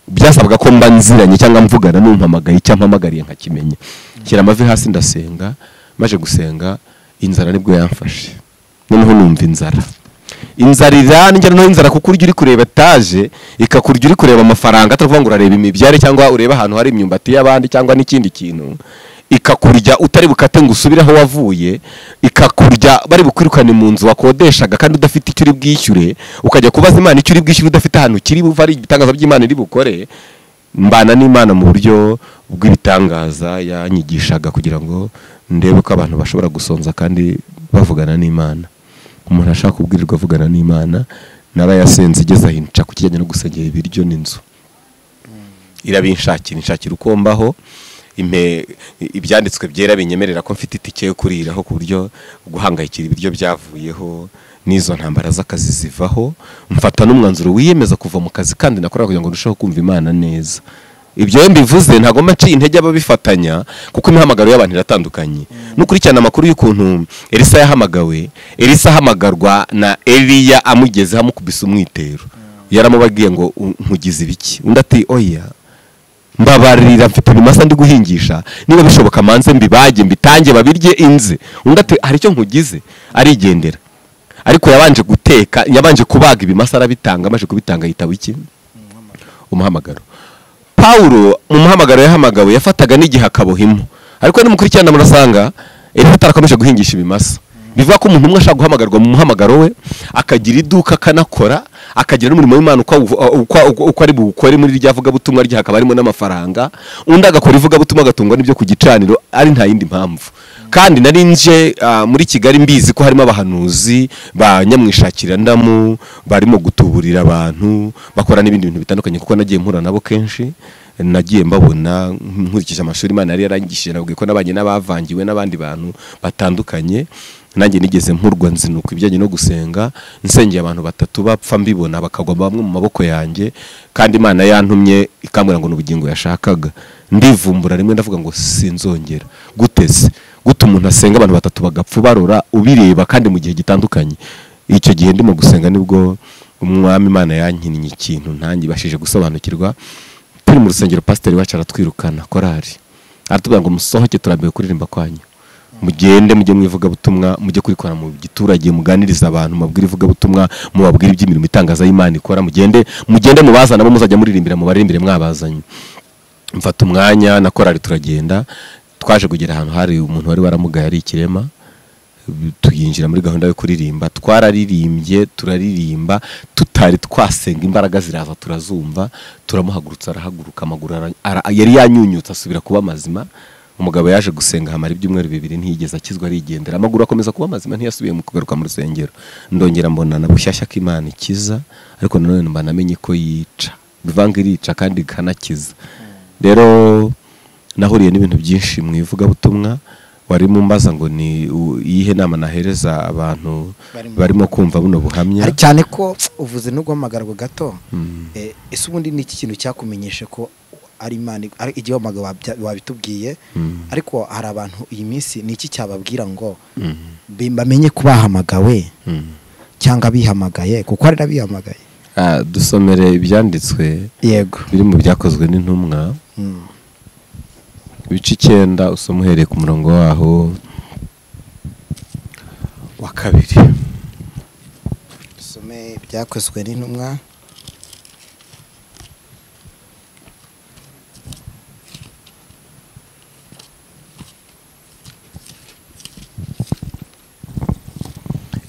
S1: byasabaga ko mba nziranye cyangwa mvugana n'umpamagaye icyo mpamagariye nkakimenya shyira amavi hasi ndasenga maze gusenga inzara nibwo yamfashe noneho numva inzara inzara irandya noneho inzara kuko urya uri kureba etaje ikakurya uri kureba amafaranga atari ukuvuga ngo urareba imibyare cyangwa ureba ahantu hari imyumbati y'abandi cyangwa n'ikindi kintu ikakurya utari bukate ngo usubire aho wavuye ikakurya bari bukwirukane mu nzu wakodeshaga kandi udafite icyo uri bwishyure ukajya kubaza imana icyo uri bwishyure udafite ahantu kiri buva ari ibitangaza by'imana iri bukore mbana n'imana mu buryo bw'ibitangaza yanyigishaga kugira ngo ndebe ko abantu bashobora gusonza kandi bavugana n'imana umuntu ashaka kubwirirwa avugana n'imana narayasenze igeze aho inca ku kijyanye no gusengera ibiryo n'inzu irabinshakira inshakira uko mbaho impe ibyanditswe byera binyemerera ko mfite itike yo kuriraho ku buryo guhangayikira ibiryo byavuyeho n'izo ntambara z'akazi zivaho mfata n'umwanzuro wiyemeza kuva mu kazi kandi nakora kugira ngo ndusheho kumva imana neza ibyo iyo mbivuze ntabwo mba nciye intege ababifatanya kuko imihamagaro y'abantu iratandukanye n'ukurikirana amakuru y'ukuntu elisa yahamagawe elisa ahamagarwa na eliya amugezeho amukubise umwitero yaramubabwiye ngo "U- nkugize ibiki undi ati oya mbabarira mfite ibimasa ndi guhingisha niba bishoboka manze mbibage mbitange babirye inze undi ati hari icyo nkugize arigendera ariko yabanje guteka yabanje kubaga ibimasa arabitanga amaze kubitanga yitaba iki umuhamagaro pawulo mu muhamagaro yahamagawe yafataga n'igihe akabohimo ariko nimukurikirana murasanga elifa atarakomeje guhingisha ibimasa bivuga ko umuntu umwe ashaka guhamagarwa mu muhamagaro we akagira iduka akanakora akagira n'umurimo w'imana uko awuv- uh, uko- uko- uko ari buwukore muri rya vugabutumwa rye hakaba harimo n'amafaranga undi agakora ivugabutumwa agatungwa n'ibyo ku gicaniro ari nta yindi mpamvu kandi nari nje ah, muri kigali mbizi ko harimo abahanuzi ba nyamwishakirandamu barimo gutuburira abantu bakora n'ibindi bintu bitandukanye kuko nagiye mpura nabo kenshi nagiye mbabona nkurikije amashuri imana yari yarangishije nabwiye ko nabanye n'abavangiwe n'abandi bantu batandukanye nanjye nigeze mpurwa nzinuka ibijyanye no gusenga nsengeye abantu batatu bapfa mbibona bakagwa bamwe mu maboko yanjye kandi imana yantumye ikambwira ngo ni ubugingo yashakaga ndivumbura rimwe ndavuga ngo sinzongera guteze gute umuntu asenga abantu batatu bagapfa barora ubireba kandi mu gihe gitandukanye icyo gihe ndimo gusenga nibwo umwami imana yankinnye ikintu ntange ibashije gusobanukirwa turi mu rusengero pasiteri wacu aratwirukana korari aratubwira ngo musohoke turambiwe kuririmba kwanyu mugende mujye mu ivugabutumwa mujye kurikora mu giturage muganirize abantu mubabwire ivugabutumwa mubabwire iby'imirimo itangaza y'imana ikora mugende mugende mubazana bo muzajya muririmbira mubaririmbire mwabazanye mfata umwanya na korari turagenda twaje kugera ahantu hari umuntu wari waramugaye ari ikirema tuyinjira muri gahunda yo kuririmba twararirimbye turaririmba tutari twasenga imbaraga ziraza turazumva turamuhagurutsa arahaguruka amaguru ara- ara- yari yanyunyutse asubira kuba mazima umugabo yaje gusenga hamara ibyumweru bibiri ntiyigeze akizwa arigendera amaguru akomeza kuba mazima ntiyasubiye mu kugaruka mu rusengero ndongera mbona na bushyashya ko imana ikiza ariko nanone mba namenye ko yica bivanga irica kandi ikanakiza rero nahuriye n'ibintu byinshi mu ivugabutumwa wari mumbaza ngo ni u- iyihe nama nahereza abantu
S2: Barimo-
S1: barimo kumva buno buhamya
S2: Ari cyane ko uvuze no guhamagarwa gato Eh, ese ubundi ni iki kintu cyakumenyeshe ko ari imana ari igihe wamagana wabya- wabitubwiye ariko hari abantu iyi minsi ni iki cyababwira ngo bi- bamenye ko bahamagawe
S1: Mm.
S2: cyangwa bihamagaye kuko hari n'abihamagaye
S1: Ah, dusomere ibyanditswe
S2: yego
S1: biri mu byakozwe n'intumwa
S2: Mm.
S1: ibice icyenda usoma uhereye ku murongo waho wa kabiri
S2: dusome ibyakozwe n'intumwa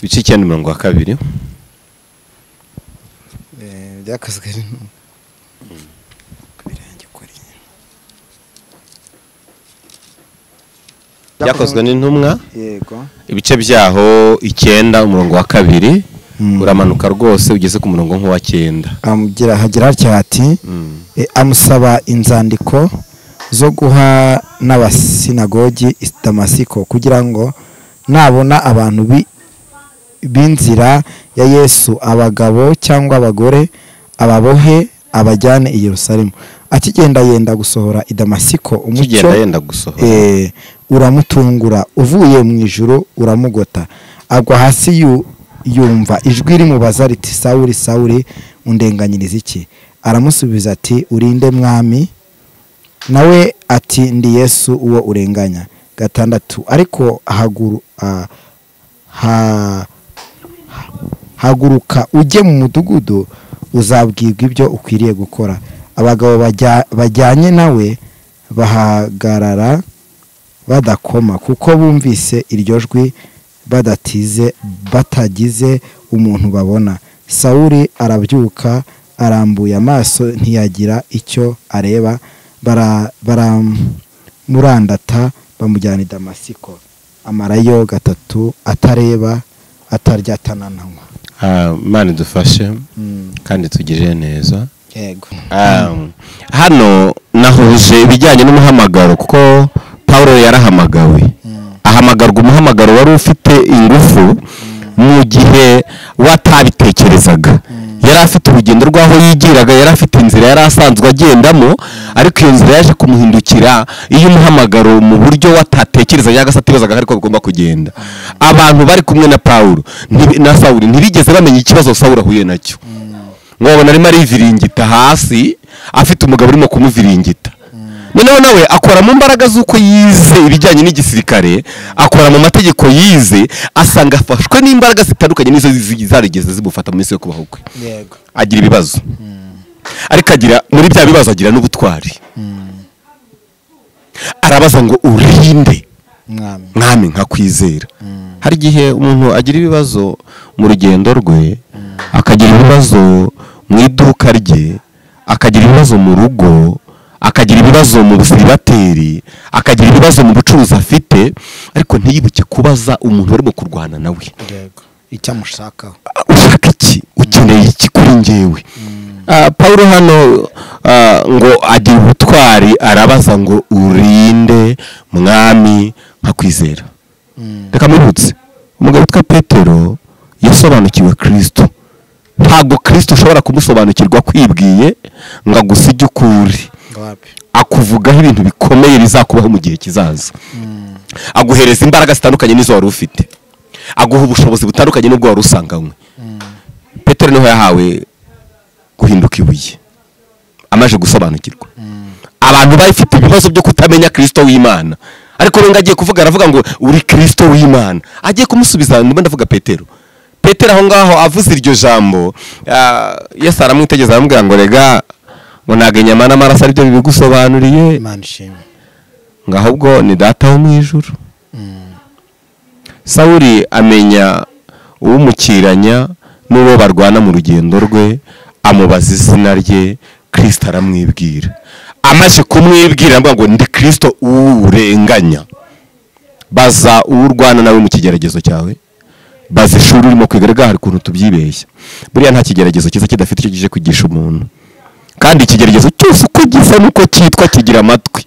S1: ibice icyenda umurongo wa kabiri
S2: Eh, byakozwe n'intumwa Ku birenge kuri.
S1: byakozwe n'intumwa
S2: yego
S1: ibice byaho icyenda umurongo wa kabiri
S2: Mm.
S1: uramanuka rwose ugeze ku murongo nk'uwa cyenda
S2: amugira hagira hatya hati
S1: Mm.
S2: E, amusaba inzandiko zo guha n'abasinagogi i damasiko kugira ngo nabona abantu bi- b'inzira ya yesu abagabo cyangwa abagore ababohe abajyane i yerusalemu akigenda yenda gusohora i damasiko umucyo
S1: kigenda yenda gusohora
S2: eh, uramutungura uvuye mu ijuru uramugota agwa hasi yu- yumva ijwi rimubaza riti sawuri sawuri undenganyiriza iki aramusubiza ati urinde mwami nawe ati ndi yesu uwo urenganya gatandatu ariko haguru ah, ha- haguruka ujye mu mudugudu uzabwirwa ibyo ukwiriye gukora abagabo bajya- bajyanye nawe bahagarara badakoma kuko bumvise iryo jwi badatize batagize umuntu babona sawuli arabyuka arambuye amaso ntiyagira icyo areba bara- baramurandata bamujyana i damasiko amarayo gatatu atareba atarya atanananywa
S1: Ah, imana idufashe kandi tugirire neza
S2: yego
S1: Um, hano nahuje ibijyanye n'umuhamagaro kuko paul yarahamagawe ahamagarwa umuhamagaro wari ufite ingufu mu gihe we atabitekerezaga yari afite urugendo rw'aho yigiraga yari afite inzira yari asanzwe agendamo ariko iyo nzira yaje kumuhindukira iyo umuhamagaro mu buryo we atatekereza cyangwa se atibazaga ariko agomba kugenda abantu bari kumwe na paul ntibi- na sawuli ntibigeze bamenya ikibazo sawuli ahuye nacyo mwabona arimo ariviringita hasi afite umugabo urimo kumuviringita noneho nawe akora mu mbaraga z'uko yize ibijyanye n'igisirikare akora mu mategeko yize asanga afashwe n'imbaraga zitandukanye n'izo zi- zarigeze zimufata mu minsi yo kubaho kwe
S2: yego
S1: agira ibibazo ariko agira muri bya bibazo agira n'ubutwari arabaza ngo urinde
S2: mwami
S1: mwami nkakwizera hari igihe umuntu agira ibibazo mu rugendo rwe akagira ibibazo mu iduka rye akagira ibibazo mu rugo akagira ibibazo mu busiribateri akagira ibibazo mu bucuruzi afite ariko ntiyibuke kubaza umuntu warimo kurwana nawe
S2: yego icyo amushakaho
S1: ushaka iki ukeneye iki kuri njyewe Ah, paul hano ah, ngo agira ubutwari arabaza ngo urinde mwami nkakwizera reka murutse umugabo witwa petero yasobanukiwe kirisito ntabwo kirisito ushobora kumusobanukirwa kwibwiye ngo agusige ukuri
S2: wapi
S1: akuvugaho ibintu bikomeye bizakubaho mu gihe kizaza aguhereza imbaraga zitandukanye n'izo wari ufite aguha ubushobozi butandukanye n'ubwo wari usanganywe petero niho yahawe guhinduka ibuye amaze gusobanukirwa abantu bafite ibibazo byo kutamenya kirisito w'imana ariko rero agiye kuvuga aravuga ngo uri kirisito w'imana agiye kumusubiza ndimo ndavuga petero petero aho ngaho avuze iryo jambo ah, yesu aramwitegereza aramubwira ngo rega ngo ntabwo inyama n'amaraso aribyo bibigusobanuriye
S2: imana ishimwe
S1: ngo ahubwo ni data wo mu ijuru sawuri amenya uwumukiranya n'uwo barwana mu rugendo rwe amubaza izina rye kirisita aramwibwira amaze kumwibwira aravuga ngo ndi kirisito urenganya baza uwo urwana nawe mu kigeragezo cyawe baza ishuri urimo kwiga rega hari ukuntu tubyibeshya buriya nta kigeragezo cyiza kidafite icyo kije kwigisha umuntu kandi ikigeragezo cyose uko gisa n'uko cyitwa kigira amatwi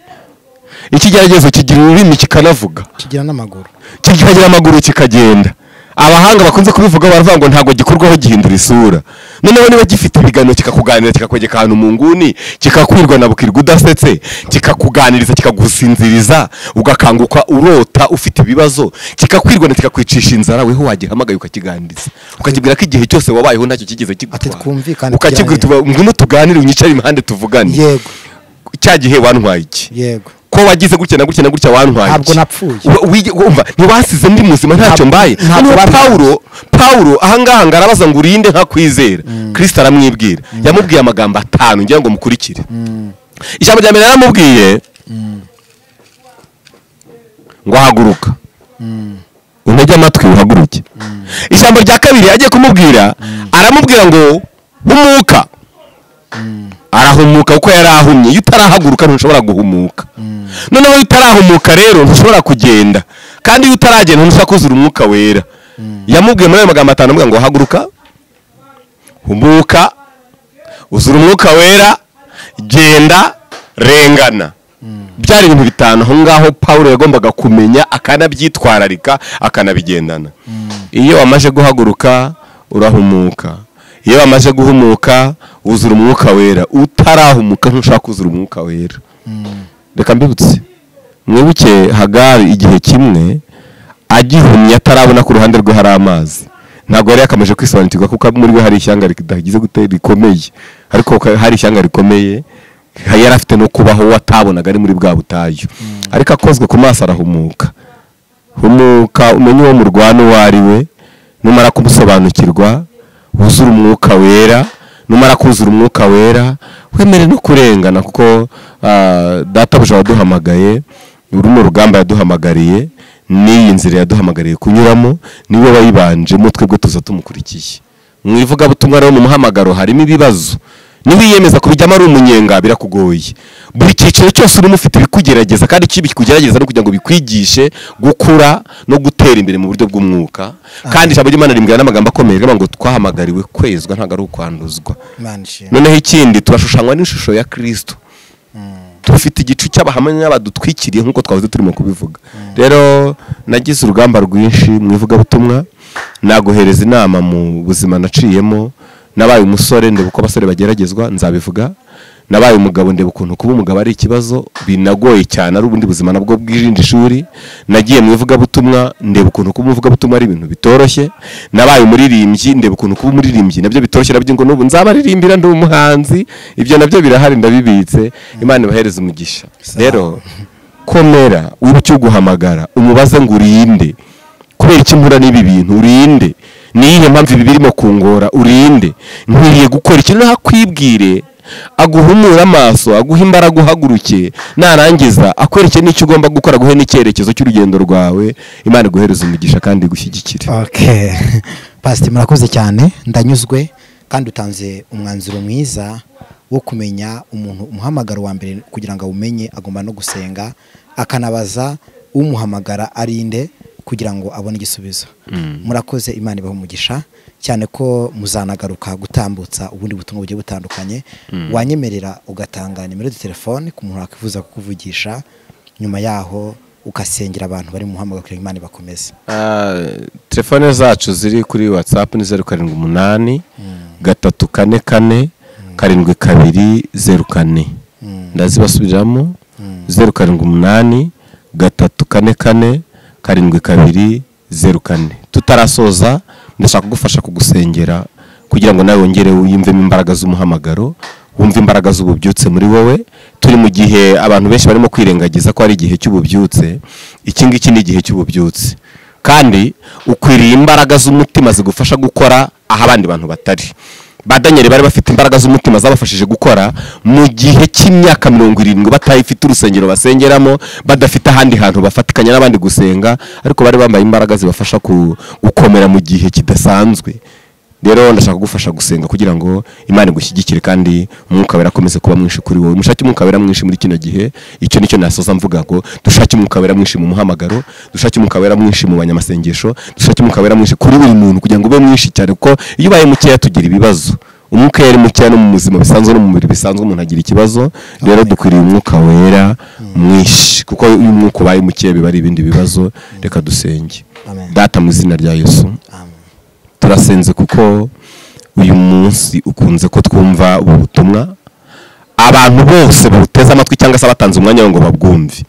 S1: ikigeragezo kigira ururimi kikanavuga
S2: kigira n'amaguru
S1: kikagira amaguru kikagenda abahanga bakunze kubivuga baravuga ngo ntabwo gikorwaho gihindura isura noneho niba gifite ibiganiro kikakuganira kikakwegeka ahantu mu nguni kikakwirwa na bukirwa udasetse kikakuganiriza kikagusinziriza ugakanguka urota ufite ibibazo kikakwirwana kikakwicisha inzara weho wagihamagaye ukakiganiriza ukakibwira ko igihe cyose wabayeho ntacyo kigeze
S2: Ati
S1: kigutwara
S2: twumvikane
S1: ukakibwira uti ngwino tuganire unyicare impande tuvugane
S2: yego
S1: cya gihe wantwaye iki
S2: yego
S1: ko wagize gutya na gutya na gutya wantwaye
S2: Ntabwo
S1: iki?
S2: napfuye.
S1: Wa- wige- wumva ntibasize ndi muzima ntacyo
S2: Ntabwo-
S1: mbaye
S2: ntabwo
S1: hano
S2: babivuze.
S1: pawulo pawulo ahangaha ngarabaza ngo urinde ntakwizera kirisita aramwibwira yamubwiye amagambo atanu ngira ngo mukurikire ijambo rya mbere yaramubwiye ngo haguruka untege amatwi uhaguruke ijambo rya kabiri agiye kumubwira aramubwira ngo humuka arahumuka kuko yari ahumye iyo utarahaguruka ntushobora guhumuka noneho iyo utarahumuka rero ntushobora kugenda kandi iyo utaragenda ntushobora kuzura umwuka wera yamubwiye muri ayo magambo atanu avuga ngo haguruka humuka uzura umwuka wera genda rengana byari ibintu bitanu aho ngaho paul yagombaga kumenya akanabyitwararika akanabigendana iyo wamaze guhaguruka urahumuka iyo wamaze guhumuka wuzura umwuka wera utarahumuka ntushaka kuzura umwuka wera reka mbibutse mwibuke hagari igihe kimwe agihumye atarabona ko uruhande rwe hari amazi ntabwo yari yakameje kwisobanukirwa kuko muri we hari ishyanga ridagize gute rikomeye ariko ka- hari ishyanga rikomeye ha- yari afite no kubaho we atabonaga ari muri bwa butayu ariko akozwe ku maso arahumuka humuka umenye uwo murwana uwo ari we numara kumusobanukirwa wuzure umwuka wera numara kuzura umwuka wera wemere no kurengana kuko ah, databuja waduhamagaye runo rugamba yaduhamagariye n'iyi nzira yaduhamagariye kunyuramo niwe wayibanjemo twebwe tuza tumukurikiye mu ivugabutumwa rero mu muhamagaro harimo ibibazo niwiyemeza kubijyamo ari umunyenga birakugoye buri cyiciro cyose urimo ufite ibikugerageza kandi ikibi kikugerageza no kugira ngo bikwigishe gukura no gutera imbere mu buryo bw'umwuka kandi ijambo ry'imana rimbwira n'amagambo akomeye avuga ngo twahamagariwe kwezwa ntabwo ari ukwanduzwa
S2: imana ishimwe
S1: noneho ikindi turashushanywa n'ishusho ya kristo dufite igicu cy'abahamya badutwikiriye nk'uko twahoze turimo kubivuga rero nagize urugamba rwinshi mu ivugabutumwa naguhereza inama mu buzima naciyemo nabaye umusore ndeba uko abasore bageragezwa nzabivuga nabaye umugabo ndeba ukuntu kuba umugabo ari ikibazo binagoye cyane ari ubundi buzima nabwo bw'irindi shuri nagiye mu ivugabutumwa ndeba ukuntu kuba umuvugabutumwa ari ibintu bitoroshye nabaye umuririmbyi ndeba ukuntu kuba umuririmbyi nabyo bitoroshye nabyo ngo n'ubu nzabaririmbira ndi umuhanzi ibyo nabyo birahari ndabibitse imana ibahereze umugisha rero komera wibuke uguhamagara umubaze ngo urinde kubera iki mpura n'ibi bintu urinde niyihe mpamvu ibi birimo kungora urinde nkwiriye gukora ikintu ntakwibwire aguhumure amaso aguhe imbaraga uhaguruke narangiza akwereke n'icyo ugomba gukora aguhe n'icyerekezo cy'urugendo rwawe imana iguhereze umugisha kandi igushyigikire
S2: okay pasite murakoze cyane ndanyuzwe kandi utanze umwanzuro mwiza wo kumenya umuntu umuhamagaro wa mbere kugira ngo awumenye agomba no gusenga akanabaza umuhamagara ari nde kugira ngo abone igisubizo murakoze imana ibahe umugisha cyane ko muzanagaruka gutambutsa ubundi butumwa bugiye butandukanye wanyemerera ugatanga nimero de telefone ku muntu wakwifuza kukuvugisha nyuma yaho ugasengera abantu bari mu muhamagaro kugira ngo imana ibakomeze
S1: telefone zacu ziri kuri watsapu ni zeru karindwi umunani gatatu kane kane karindwi kabiri zeru kane ndazibasubiriramo zeru karindwi umunani gatatu kane kane karindwi kabiri zeru kane tutarasoza ndashaka kugufasha kugusengera kugira ngo nawe wongere wiyumvemo imbaraga z'umuhamagaro wumve imbaraga z'ububyutse muri wowe turi mu gihe abantu benshi barimo kwirengagiza ko ari igihe cy'ububyutse iki ngiki ni igihe cy'ububyutse kandi ukwiriye imbaraga z'umutima zigufasha gukora aho abandi bantu batari badanyeri bari bafite imbaraga z'umutima zabafashije gukora mu gihe cy'imyaka mirongo irindwi batayifite urusengero basengeramo badafite ahandi hantu bafatikanya n'abandi gusenga ariko bari bambaye imbaraga zibafasha ku- gukomera mu gihe kidasanzwe rero ndashaka kugufasha gusenga kugira ngo imana igushyigikire kandi umwuka wera akomeze kuba mwinshi kuri wowe mushake umwuka wera mwinshi muri kino gihe icyo nicyo nasoza mvuga ngo dushake umwuka wera mwinshi mu muhamagaro dushake umwuka wera mwinshi mu banyamasengesho dushake umwuka wera mwinshi kuri buri muntu kugira ngo ube mwinshi cyane kuko iyo ubaye mukeya tugira ibibazo umwuka yari mukeya no mu buzima bisanzwe no mu mubiri bisanzwe umuntu agira ikibazo rero dukwiriye umwuka wera mwinshi kuko iyo umwuka ubaye mukeya biba ari ibindi bibazo reka dusenge
S2: Amen.
S1: data mu izina rya yesu
S2: Amen.
S1: turasenze kuko uyu munsi ukunze ko twumva ubu butumwa abantu bose babuteze amatwi cyangwa se batanze umwanya wabo ngo babwumve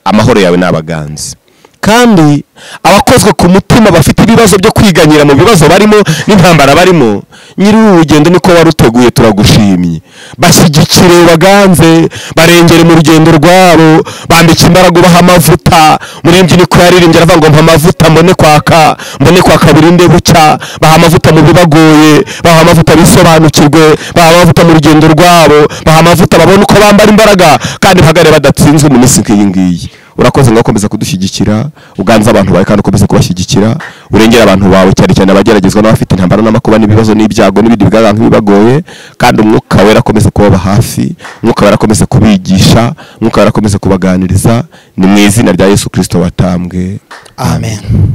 S1: amahoro yawe ni abaganzi kandi abakozwe ku mutima bafite ibibazo byo kwiganyira mu bibazo barimo n'intambara barimo nyiri ubu rugendo niko waruteguye turagushimye bashyigikire baganze barengere mu rugendo rwabo bambike imbaraga ubaha amavuta murembye niko yaririmbye aravuga ngo mpa amavuta mbone kwaka mbone kwaka burinde bucya baha amavuta mu bibagoye baha amavuta bisobanukirwe baha amavuta mu rugendo rwabo baha amavuta babone uko bambara imbaraga kandi mpagare badatsinzwe mu minsi nk'iyi ngiyi urakoze ngo ukomeza kudushyigikira uganze abantu bawe kandi ukomeze kubashyigikira urengera abantu bawe cyane cyane abageragezwa n'abafite intambara n'amakuba n'ibibazo n'ibyago n'ibindi bigaragara nk'ibibagoye kandi umwuka wera akomeze kubaba hafi umwuka wera akomeze kubigisha umwuka wera akomeze kubaganiriza ni mu izina rya yesu kirisito watambwe
S2: Amen.